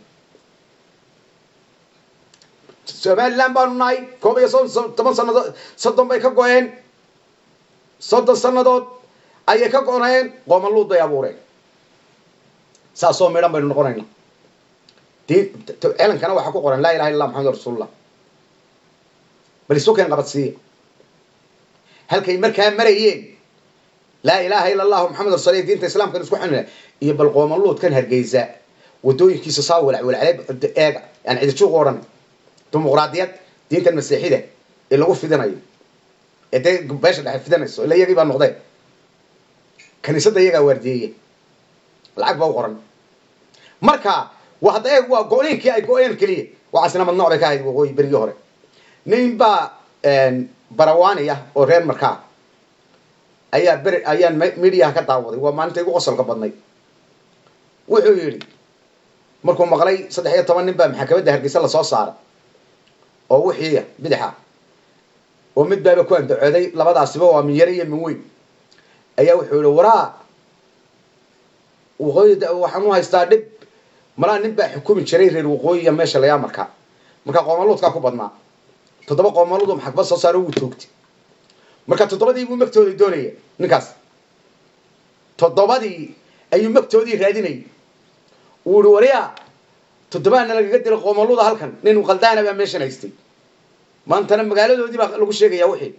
somaliland baanu nahay koob iyo soddon toban sannadood soddon bay ka go-een soddon sannadood ayay ka go-nayeen qoomaluud bay abuureen saasoo midhan baynu noqonaynaa diin celankana waxaa ku qoran laa ilaha illa allah maxamed rasuulullah bal isu keen qabadsiiya halkay markaa marayeen laa ilaaha ila allahu maxamed rasul diinta islaamkan isku xunina iyo bal qoomaluudkan hargeysa wadooyinkiisa saa walacwalaclay eega yani cidijuuq odhan dimuqraadiyad diintan masiixida ee lagu fidinayo ee dee beesha dhexe fidanayso ila iyagii baa noqdeen kaniisadda iyagaa waardiyeeye lacag baa u qoran marka waa hadda eeg waa go-eenkii ay go-een keliya waxaasina madnooc bay ka ahayd waqooyi berigii hore nin baa barawani ah oo reer markaa ayaa beri ayaan mediaha ka daawaday waa maalinta igu qosolka badnay wuxuu yidhi markuu maqlay saddex iyo toban nin baa maxakamadda hargeysa lasoo saaray oo wixiiya bidixa oo mid baaba ku andacooday labadaasiba waa min yare iyo min weyn ayaa wuxuu yihi waraa waqooyi waxaan u haystaa dhib malaa nin baa xukumi jiray reer waqooyiya meesha layaa markaa markaa qoomaluudkaa ku badnaa toddoba qoomaluudu maxkamad soo saaro wuu toogtay marka toddobadii buu magtooda doonaya ninkaas toddobadii ayuu magtoodii raadinayay wuu ihi waryaa toddobaana lagaga dilay qoomaluuda halkan nin qaldaana baa meeshan haystay maantana magaaladoodii baa lagu sheegaya wixii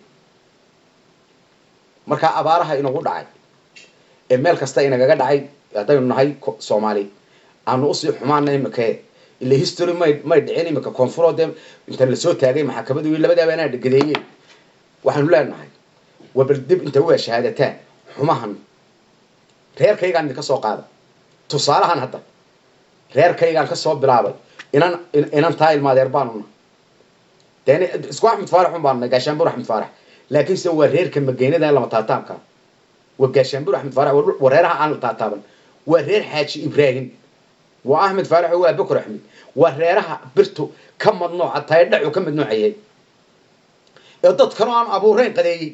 markaa abaaraha inagu dhacay ee meel kasta inagaga dhacay haddaynu nahay soomaali aanu usii xumaana imika ila history may may dhicin imika koonfuroo dee inta lasoo taagay maxakamadu labadaaba inaa dhagadeeyeen waxaanu leenahay waa bal dib inta waa shahaadataan xumahan reerkaygaan idinka soo qaada tusaalahan hadda reerkaygaan ka soo bilaabay inan inan taa ilmaadeer baanuna deen isku axmed faarax un baanunay gaashaanbur axmed faarax laakiinse waa reerka mageynada lama taataabka waa gaashaanbur axmed faarax waa reeraha aan la taataaban waa reer xaaji ibraahim waa axmed faarax oo waa bokor axmed waa reeraha birtu ka madnooca tahay dhacu ka madnoocayay ee dadkanoo aan abuurayn qadeeyey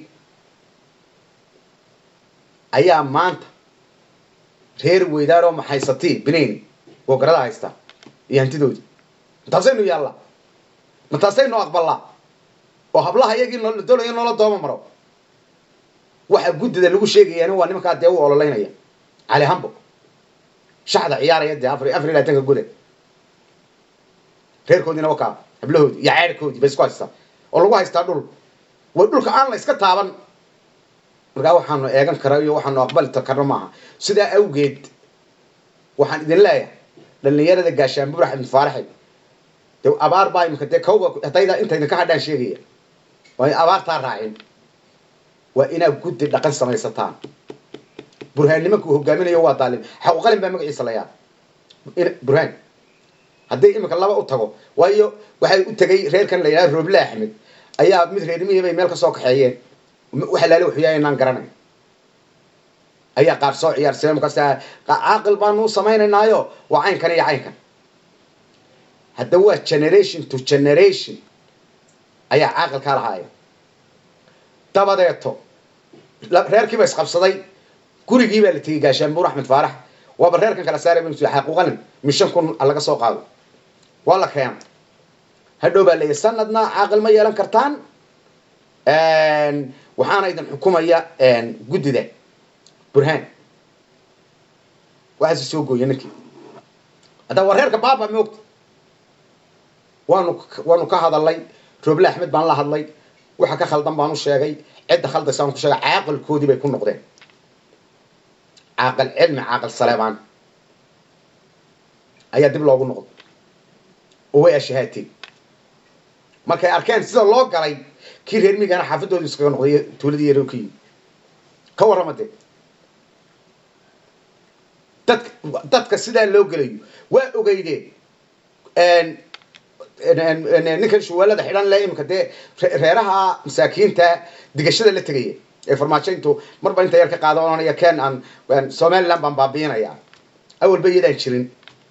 ayaa maanta reer weydaaroo maxaysatii binayn oo garada haystaa iyo hantidoodii mataasaynu yaallaa mataasaynu aqbalaa oo hablaha iyagii la doonayo noola dooma maro waxa guddida lagu sheegayaani waa nimankaa dee u ololeynaya cali hambo shaxda ciyaaraya dee afar afar iyo labaatanka gole reerkoodiina wakaa hablahoodii iyo ceerkoodii bay isku haystaa oo lagu haystaa dhul way dhulka aan la iska taaban markaa waxaanu eegan kara iyo waxaanu aqbali karno maaha sidaa awgeed waxaan idin leeyahay dhalinyarada gaashaanbuur axmed faaraxe de abaar baa imika dee kawba hadayda inta idinka hadhaan sheegaya waa in abaartaa raacin waa inaad guddi dhaqan samaysataan burhaan nimanka uu hogaaminayo waa daalim xaquqalin baa magaciisa layaa burhaan haddii imika laba u tago waayo waxay u tegay reerkan la yidhaha rooble axmed ayaa mid reermihii bay meel ka soo kaxeeyeen waxa laala waxyaaya inaan garanay ayaa qaar soo ciyaarsiya markaas caaqil baanu u samaynaynaayo waa caynkan iyo caynkan hadda waa generation to generation ayaa caaqilkaa lahaaya dabadeeto reerkiiba isqabsaday gurigii baa la tegey gaashaanbuur axmed faarax waaba reerkan kala saaray xaquuqalin min shan kun laga soo qaado waa la keena hadhow baa leeyahy sanadna caaqil ma yeelan kartaan waxaana idin xukumaya guddida burhaan waxaase soo gooya ninkii hadda waa reerka baaba moogta waanu waanu ka hadalay rooble axmed baan la hadlay waxa ka khaldan baan u sheegay cidda khaldaysaan ku sheegay caaqilkoodii bay ku noqdeen caaqil cilmi caaqil saleebaan ayaa dib loogu noqday oo way ashahaateen markay arkeen sida loo galay kii reer miigana xaafadooda iskaga noqday tuuladii yarookii ka warrama dee dad dadka sidaa loo gelayo waa ogeydeen ninkan shuwaalada xidhan le imika dee reeraha masaakiinta digashada la tegaya ee farmaajointu marba inta yar ka qaada oonaya ken aan somaliland baan baabiinaya awalba iyadaan jirin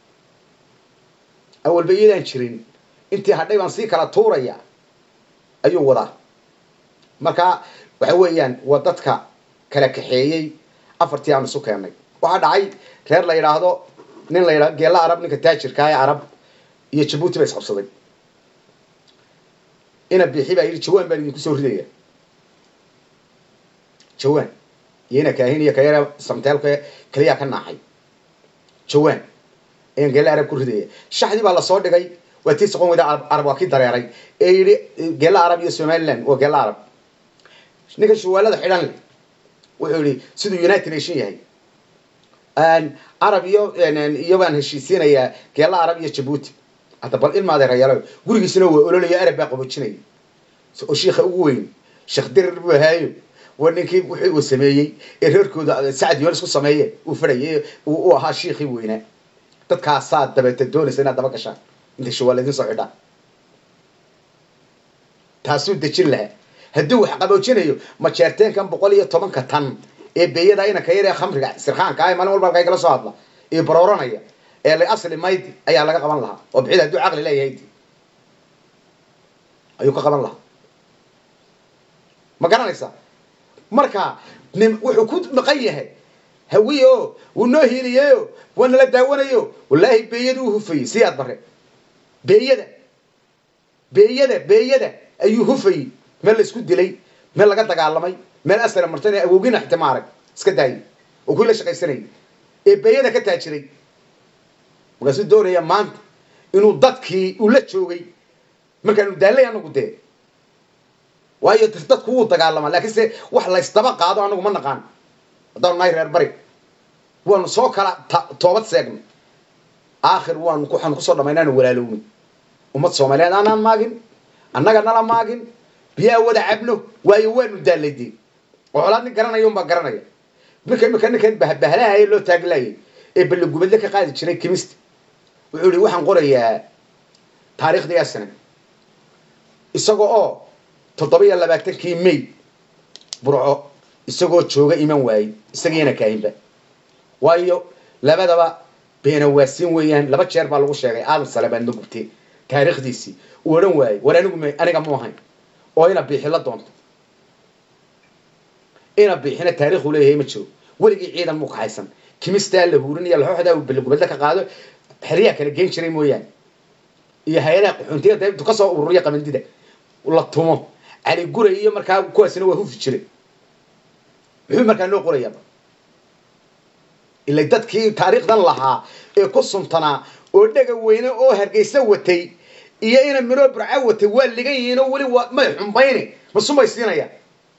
awalba iyadaan jirin intii hadhay baan sii kala tuuraya ayuu wadaa marka waxa weeyaan waa dadka kala kaxeeyey afartii aan isu keennay waxaa dhacay reer la yidhaahdo nin la yidhahdo geella arab ninka taajirka ee arab iyo jabuuti ba isqabsaday ina biixi baa yidhi jawaan baan idinku soo ridaya jawaan iyo ina kaahin iyo kayara samteelka keliyaa ka naaxay jawaan ayaan geella arab ku ridaya shaxdii baa lasoo dhigay waa tii soqon weyda arab waa kii dareeray ee yidhi geella arab iyo somaliland waa geella arab ninka shuwaalada xidhan leh wuxuu yidhi siduu united nation yahay arab iyo iyo baan heshiisiinayaa geella arab iyo jabuuti hadda bal ilma adeerayaalo gurigiisina waa ololaya arab baa qabojinaya oo shiikha ugu weyn sheekh dirir buu ahaayo waa ninkii wixii uu sameeyey ee reerkooda sacad yoolis ku sameeye uu fadhayay uu ahaa shiikhii weynaa dadkaasaa dabeeta doonaysa inaad daba gashaan intay shawaal idin soo xidhaan taasuu dejin lahaa hadduu wax qaboojinayo majeerteenkan boqol iyo tobanka tan ee beeyada inanka yar ee khamriga sirkhaanka ah maalin walba halkay kala soo hadla iyo barooranaya ee la asli maydi ayaa laga qaban lahaa oo bixida hadduu caqli leeyahay ayuu ka qaban lahaa ma garanaysaa marka nin wuxuu ku maqan yahay hawiye o wuu noo hiiliyeyo waa nala daawanayo wallaahi beeyada u hufayey si aad bare beeyada beeyada beeyada ayuu hufayey meel la isku dilay meel laga dagaalamay meel asara martan awowgina xita maarag iska daayay oo kuwii la shaqaysanayay ee beeyada ka taajiray markaasuu doonaya maanta inuu dadkii uu la joogay markaanu daallay anagu dee waayo dadku wuu dagaalamaa laakiin se wax laysdaba qaado anagu ma naqaan haddaanu nahay reer bari waanu soo kala toobad seegnay aakhir waanu waxaanu kusoo dhamaynaanu walaalowni ummad soomaaliyeed aanaan maagin annaga nala maagin biyaa wada cabno waayo waanu daallay dee oo colaad nin garanaya unbaa garanaya marka imika ninkan bahbahalahaye loo taaglayay ee balligubadle ka qaadi jiray kimista wuxuu yihi waxaan qorayaa taariikhdii asana isagoo oo toddoba iyo labaatankii may burco isagoo jooga iman waayey isagiina kaahinba waayo labadaba beenawaasiin weeyaan laba jeer baa lagu sheegay aadan sale baadna gubtee taariikhdiisii uu odhan waayey war anigu m aniga mu ahayn oo ina biixi la doonto ina biixina taariikhu leeyahay ma jiro weligii ciidan muu kaxaysan kimistaa la huurinaya laxooxdaa uu balligubadle ka qaado xeryaha kala geen jiray mooyaane iyo hay-adaha qaxoontiyada intu ka soo ururiya qabandida la tumo cali guray iyo markaa kuwaasina waa hufi jiray muxuu markaa noo qorayaaba ila dadkii taariikhdan lahaa ee ku suntanaa oo dhega weyne oo hargeysa watay iyo ina minoo burca watay waa ligan yihiin oo weli waa may xumbayni masumay siinayaan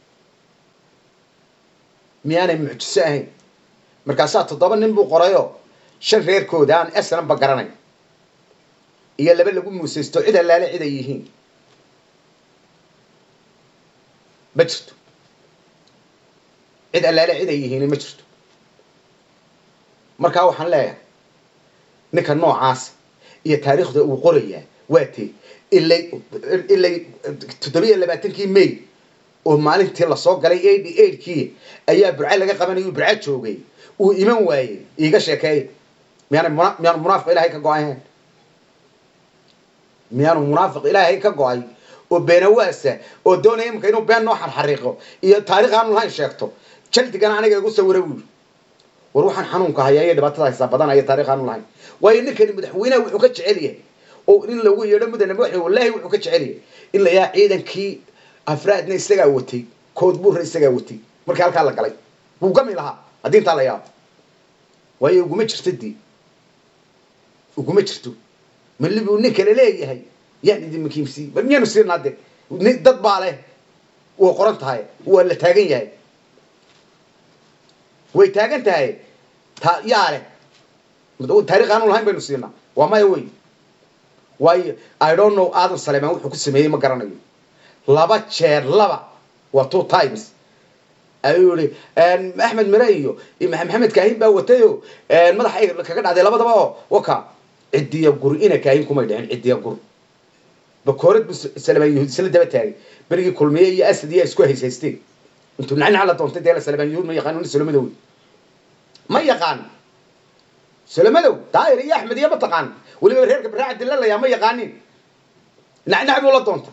miyaanay mucjiso ahayn markaasaa toddoba nin buu qorayoo shan reerkooda aan esnanba garanay iyo laba lagu muusaysto cid allaale cid ay yihiin ma jirto cid allaale cid ay yihiin ma jirto markaa waxaan leeyahay ninka noocaas iyo taariikhda uu qorayaa waa tee ilay ilay toddobiyo labaatankii may oo maalintii lasoo galay eighty eightkii ayaa burca laga qabanaya burca joogay uu iman waayey iiga sheekeey miyaana muna miyaanu munaafiq ilaahay ka go-ay ahayn miyaanu munaafiq ilaahay ka go-ay oo beenawaasa oo doonaya imika inuu been noo xarxariiqo iyo taarikh aanu lahayn sheegto jaldigana aniga igu sawira buuri war waxaan xanuunka hayaa iyo dhibaatada haysaa badanaya taarikh aanu lahayn waayo ninkani madaxweynaha wuxuu ka jecel yahay oo in lagu yeedho mudane madaxweyne wallaahi wuxuu ka jecel yahay in la yahaa ciidankii afraadna isagaa watay kood buurna isagaa watay markii halkaa la galay wuu gami lahaa haddii intaa la yaabo waayo uguma jirto dii uguma jirto mali buu nin kale leeyahay yaan idin makiimsiiy bal miyaanu siinaa de dad baa leh way qoran tahay waa la taagan yahay way taagan tahay ta yaa leh taarikh aanu lahayn baynu siinaa waa maya wey waayo i don't know aadan saleemaan wuxuu ku sameeyey ma garanayo laba jeer laba waa two times ayuu yihi axmed mire iyo maxamed kaahin baa watayo madaxa kaga dhacday labadaba oo waka cidiya gur ina kaahin kumay dhicin cidiya gur bakoorad bu salamaan yahuud isla daba taagay berigii kulmiye iyo asad iyo isku haysaysteen intuu nacnac la doontay dee la salamaan yahuud ma yaqaan nin solomadow ma yaqaan solomadow daayir iyo axmed iyo ma taqaan weliba reerka baraaca dilalayaa ma yaqaanin nacnac buu la doontay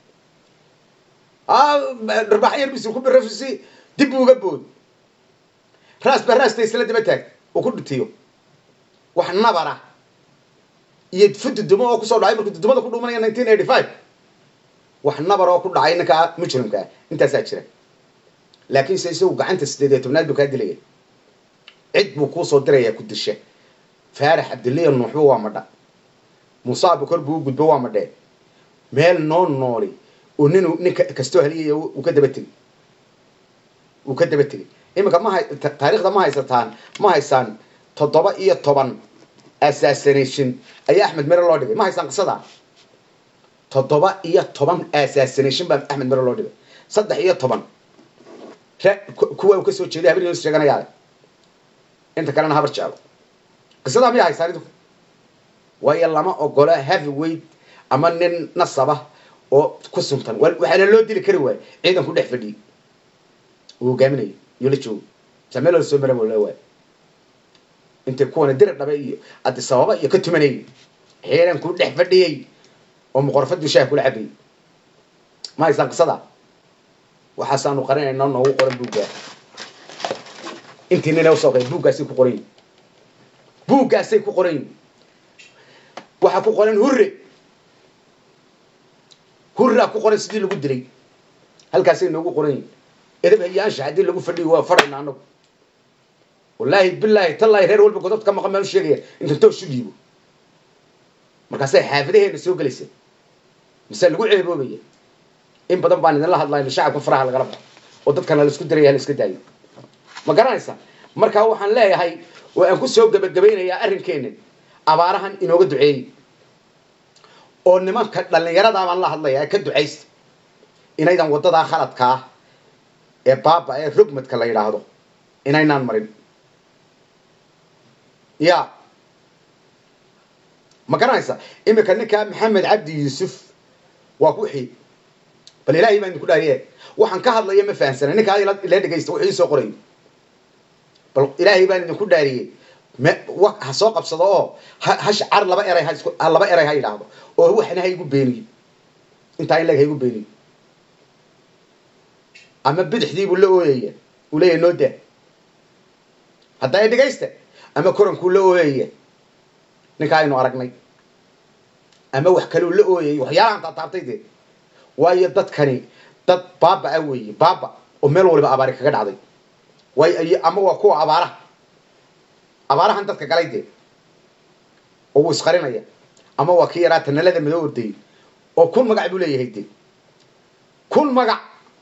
dharbaax yar bisu ku birafisi dib buu uga bood raas ba raasta isla daba taag oo ku dhutiyo wax nabara iyo fududumo oo kusoo dhacay markuu dudumada ku dhumanaya nineteen eighty five wax nabar oo ku dhacay ninka mujrimka ah intaasaa jira laakiin se isagu gacanta sideed iyo tobnaad buu kaa dilaya cid buu kuusoo diraya ku disha faarax cabdilliya nuuxba waa madha muuse abukor buu u gudbo waa madhee meel noo nooli oo nin nin kastoo haliyaya uu ka daba tegey uu ka daba tegey iminka ma hay taariikhda ma haysataan ma haysaan toddoba iyo toban assassination ayaa axmed mere loo dhigay ma haysaan qisada toddoba iyo toban assassination baa axmed mere loo dhigay saddex iyo toban kuwa uu ka soo jeeday habar sheeganayaa inta kalena habar jeclo qisadaa miyaa haysaan idinku waayo lama ogola heavyweight ama nin nasaba oo ku suntan waxaana loo dili kari waaya ciidanku dhex fadhiyey uu hogaaminayo iyo la joogo sameel soo mara la waay intay kuwana dira dhabe iyo adisababa iyo ka tumanayay ciidanku dhex fadhiyey oo muqorfadii shaah kula cabayay ma haysaan qisada waxaasaanu qarinayna noogu qoran buuggaa intii nina usoo qay buuggaasay ku qoran yihin buuggaasay ku qoran yihin waxaa ku qoran hurre hurraa ku qoran sidii lagu dilay halkaasay noogu qoran yihin edab hayaansha haddii lagu fadhiyo waa fadhayna anagu wallaahi bilaahi tallaahi reer walba godobta ka maqan baan u sheegaya intan toos u dhiibo markaasay xaafadaheena soo gelaysa mise lagu ceeboobaya in badan baan idinla hadlayno shacabka faraha lagala baxo oo dadkana la isku diraya la iska daayo ma garanaysaa markaa waxaan leeyahay oo aan ku soo gebagabaynayaa arrinkeenna abaarahan inooga duceeyey oo nimanka dhallinyaradaa baan la hadlaya ee ka ducaysta inaydan waddadaa khaladka ah ee baaba ee rogmadka la yidhaahdo inaynaan marin ya ma garanaysaa iminka ninkaa maxamed cabdi yuusuf waa ku xii bal ilaahay baan idinku dhaariye waxaan ka hadlaya ma fahamsana ninkaa ila dhegaysta wuxuu ii soo qorayo bal ilaahay baan idinku dhaariyey ha soo qabsado oo hash car laba eray ha laba eray ha yidhaahdo oo waxna ha igu beeniyo intaa in leg ha igu beeniyo ama bidixdii buu la ooyaya uu leeyahy noo daa hadda ay dhegaysta ama korankuu la ooyaya ninkaa aynu aragnay ama wax kaleu la ooyayay waxyaalahan taataabtay dee waayo dadkani dad baaba ah weeye baaba oo meel waliba abaari kaga dhacday waayo ama waa kuwa abaaraha abaarahan dadka galay dee oo wuu isqarinaya ama waa kii yaraa tanalada madoo ordayay oo kun magac buu leeyahay dee kun magac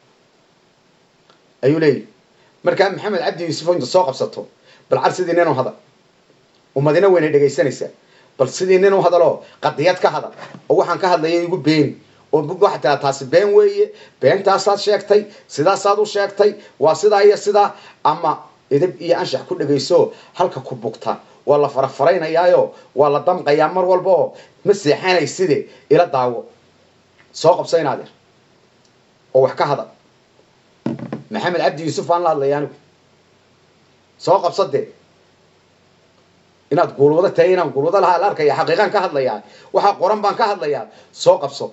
ayuu leeyahay markaa maxamed cabdi yuusuf inta soo qabsato bal car sidii nin u hadal ummadina weynay dhegaysanaysaa bal sidii nin u hadaloo qadiyad ka hadal oo waxaan ka hadlaya igu beeni oo waxaa tiraa taasi been weeye beentaasaad sheegtay sidaasaad u sheegtay waa sidaa iyo sidaa ama edab iyo anshax ku dhegayso halka ku bugta waa la farafaraynayaayo waa la damqayaa mar walba oo ma seexanay side ila daawo soo qabso inaadeer oo wax ka hadal maxamed cabdi yuusuf baan la hadlaya anigu soo qabso dee inaad guulwado tahay inaan guulwado lahaa la arkaya xaqiiqaan ka hadlayaa waxaa qoran baan ka hadlayaa soo qabso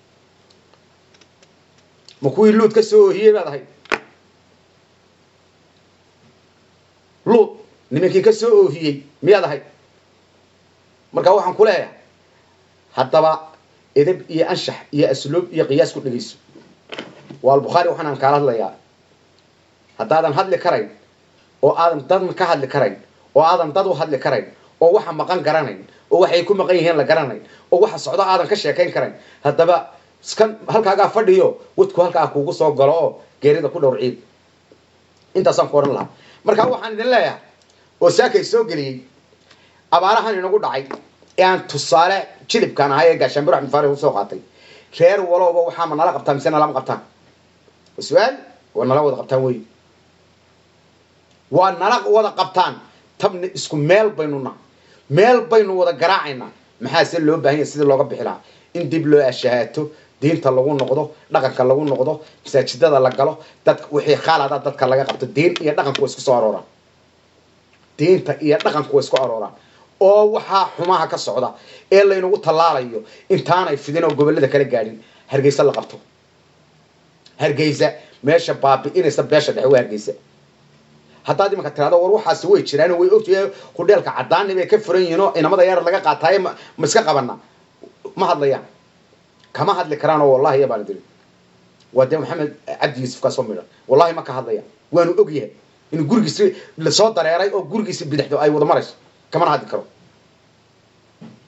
ma kuwii luud ka soo oohiyey baad ahayd luud nimankii ka soo oohiyey miyaad ahayd marka waxaan ku leeyahay haddaba edab iyo anshax iyo asluub iyo qiyaas ku dhegayso waa albukhaari waxaan aan kaala hadlayaa haddaadan hadli karayn oo aadan dad ka hadli karayn oo aadan dad u hadli karayn oo waxa maqan garanayn oo waxay ku maqan yihiin la garanayn oo waxa socdo aadan ka sheekayn karayn haddaba iskan halkaagaa fadhiyo wadku halkaa kuugu soo galo oo geerida ku dhowr ciid intaasaan ku odhan lahaa markaa waxaan idin leeyahay oo saakay soo geliyey abaarahan inagu dhacay ee aan tusaale jilibkaan ahay ee gaashaanbiro axmed faarix usoo qaatay reer walowba waxaa ma nala qabtaan mise nalama qabtaan su-aal waa nala wada qabtaan wey waa nala wada qabtaan tabna isku meel baynu naha meel baynu wada garaacaynaa maxaase loo baahan yahay sidii looga bixi lahaa in dib loo ashahaato diinta lagu noqdo dhaqanka lagu noqdo masaajidada la galo dad wixii khaalada dadka laga qabto diin iyo dhaqanku way isku soo arooraan diinta iyo dhaqanku way isku arooraan oo waxaa xumaha ka socda ee laynagu tallaalayo intaanay fidin oo gobollada kala gaadhin hargeysa la qabto hargeysa meesha baabi'inaysa beesha dhexe waa hargeysa haddaad imanka tirahdo war waxaasi way jiraan way ogtahay hudheelka caddaani bay ka furan yihiin oo inamada yaar laga qaataaye ma ma iska qabana ma hadlayaan kama hadli karaan oo wallahi yabaan diri waa dee maxamed cabdi yuusuf kaasoo midhan wallahi ma ka hadlayaan waanu og yahay inuu gurigiisi lasoo dareeray oo gurigiisi bidixdo ay wada marayso kamana hadli karo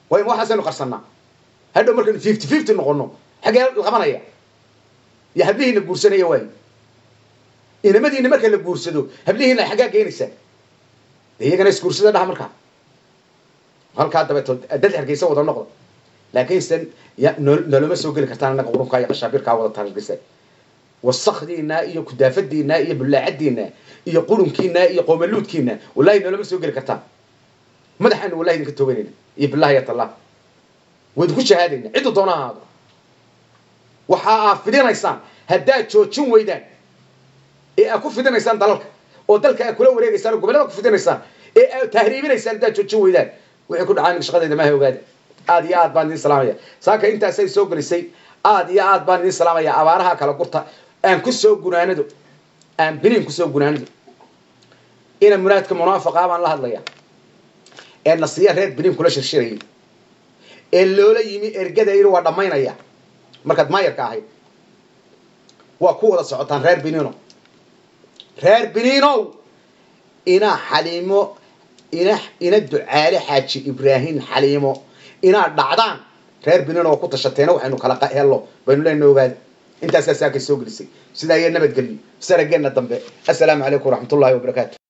waa in waxaasaynu qarsannaa hadhow markaynu fifty fifty noqono xaggee la qabanaya iyo hablihiina guursanaya waayo inamadiina marka la guursado hablihiina xaggaa geenaysaa de iyagana isguursada dhaha markaa halkaa dabeetood dad hargeysa wada noqda laakiin se ya noo- noloma soo geli kartaan annaga qurunkaa iyo qashaabirkaa wada targisa wasakdiina iyo kudaafadiina iyo bullaacadiina iyo qurunkiina iyo qoomaluudkiina wallahi noloma soo geli kartaan madaxaanu wallahi idinka tooganayna iyo billahi ya tallah waydinku shahaadayna ciddu doona ha ahaado waxa aa fidinaysaan haddaad joojin weydaan ee aad ku fidinaysaan dalalka oo dalka aad kula wareegaysaan oo gobollada ku fidinaysaan ee aad tahriibinaysaan haddaad joojin weydaan wixii ku dhacaa shaqadayda maaha ogaada aad iyo aad baan idin salaamaya saaka intaasay soo gelisay aad iyo aad baan idin salaamaya abaaraha kala gurta aan ku soo gunaanado aan biniin ku soo gunaanado ina muraadka munaafaqa baan la hadlaya ee nasiya reer biniin kula shirshirayay ee loola yimi ergada yidhi waa dhammaynaya markaad maayarka ahayd waa ku wada socotaan reer biniino reer biniinow inaa xaliimo ina ina ducaale xaaji ibraahim xaliimo inaad dhacdaan reer biniino oo ku tashateena waxaynu kala qa- hello baynu leenna ogaada intaasaa saakay soo gelisay sidaa iyo nabadgelyo sarageenna dambe assalaamu calaykum waraxmatullahi wabarakaatu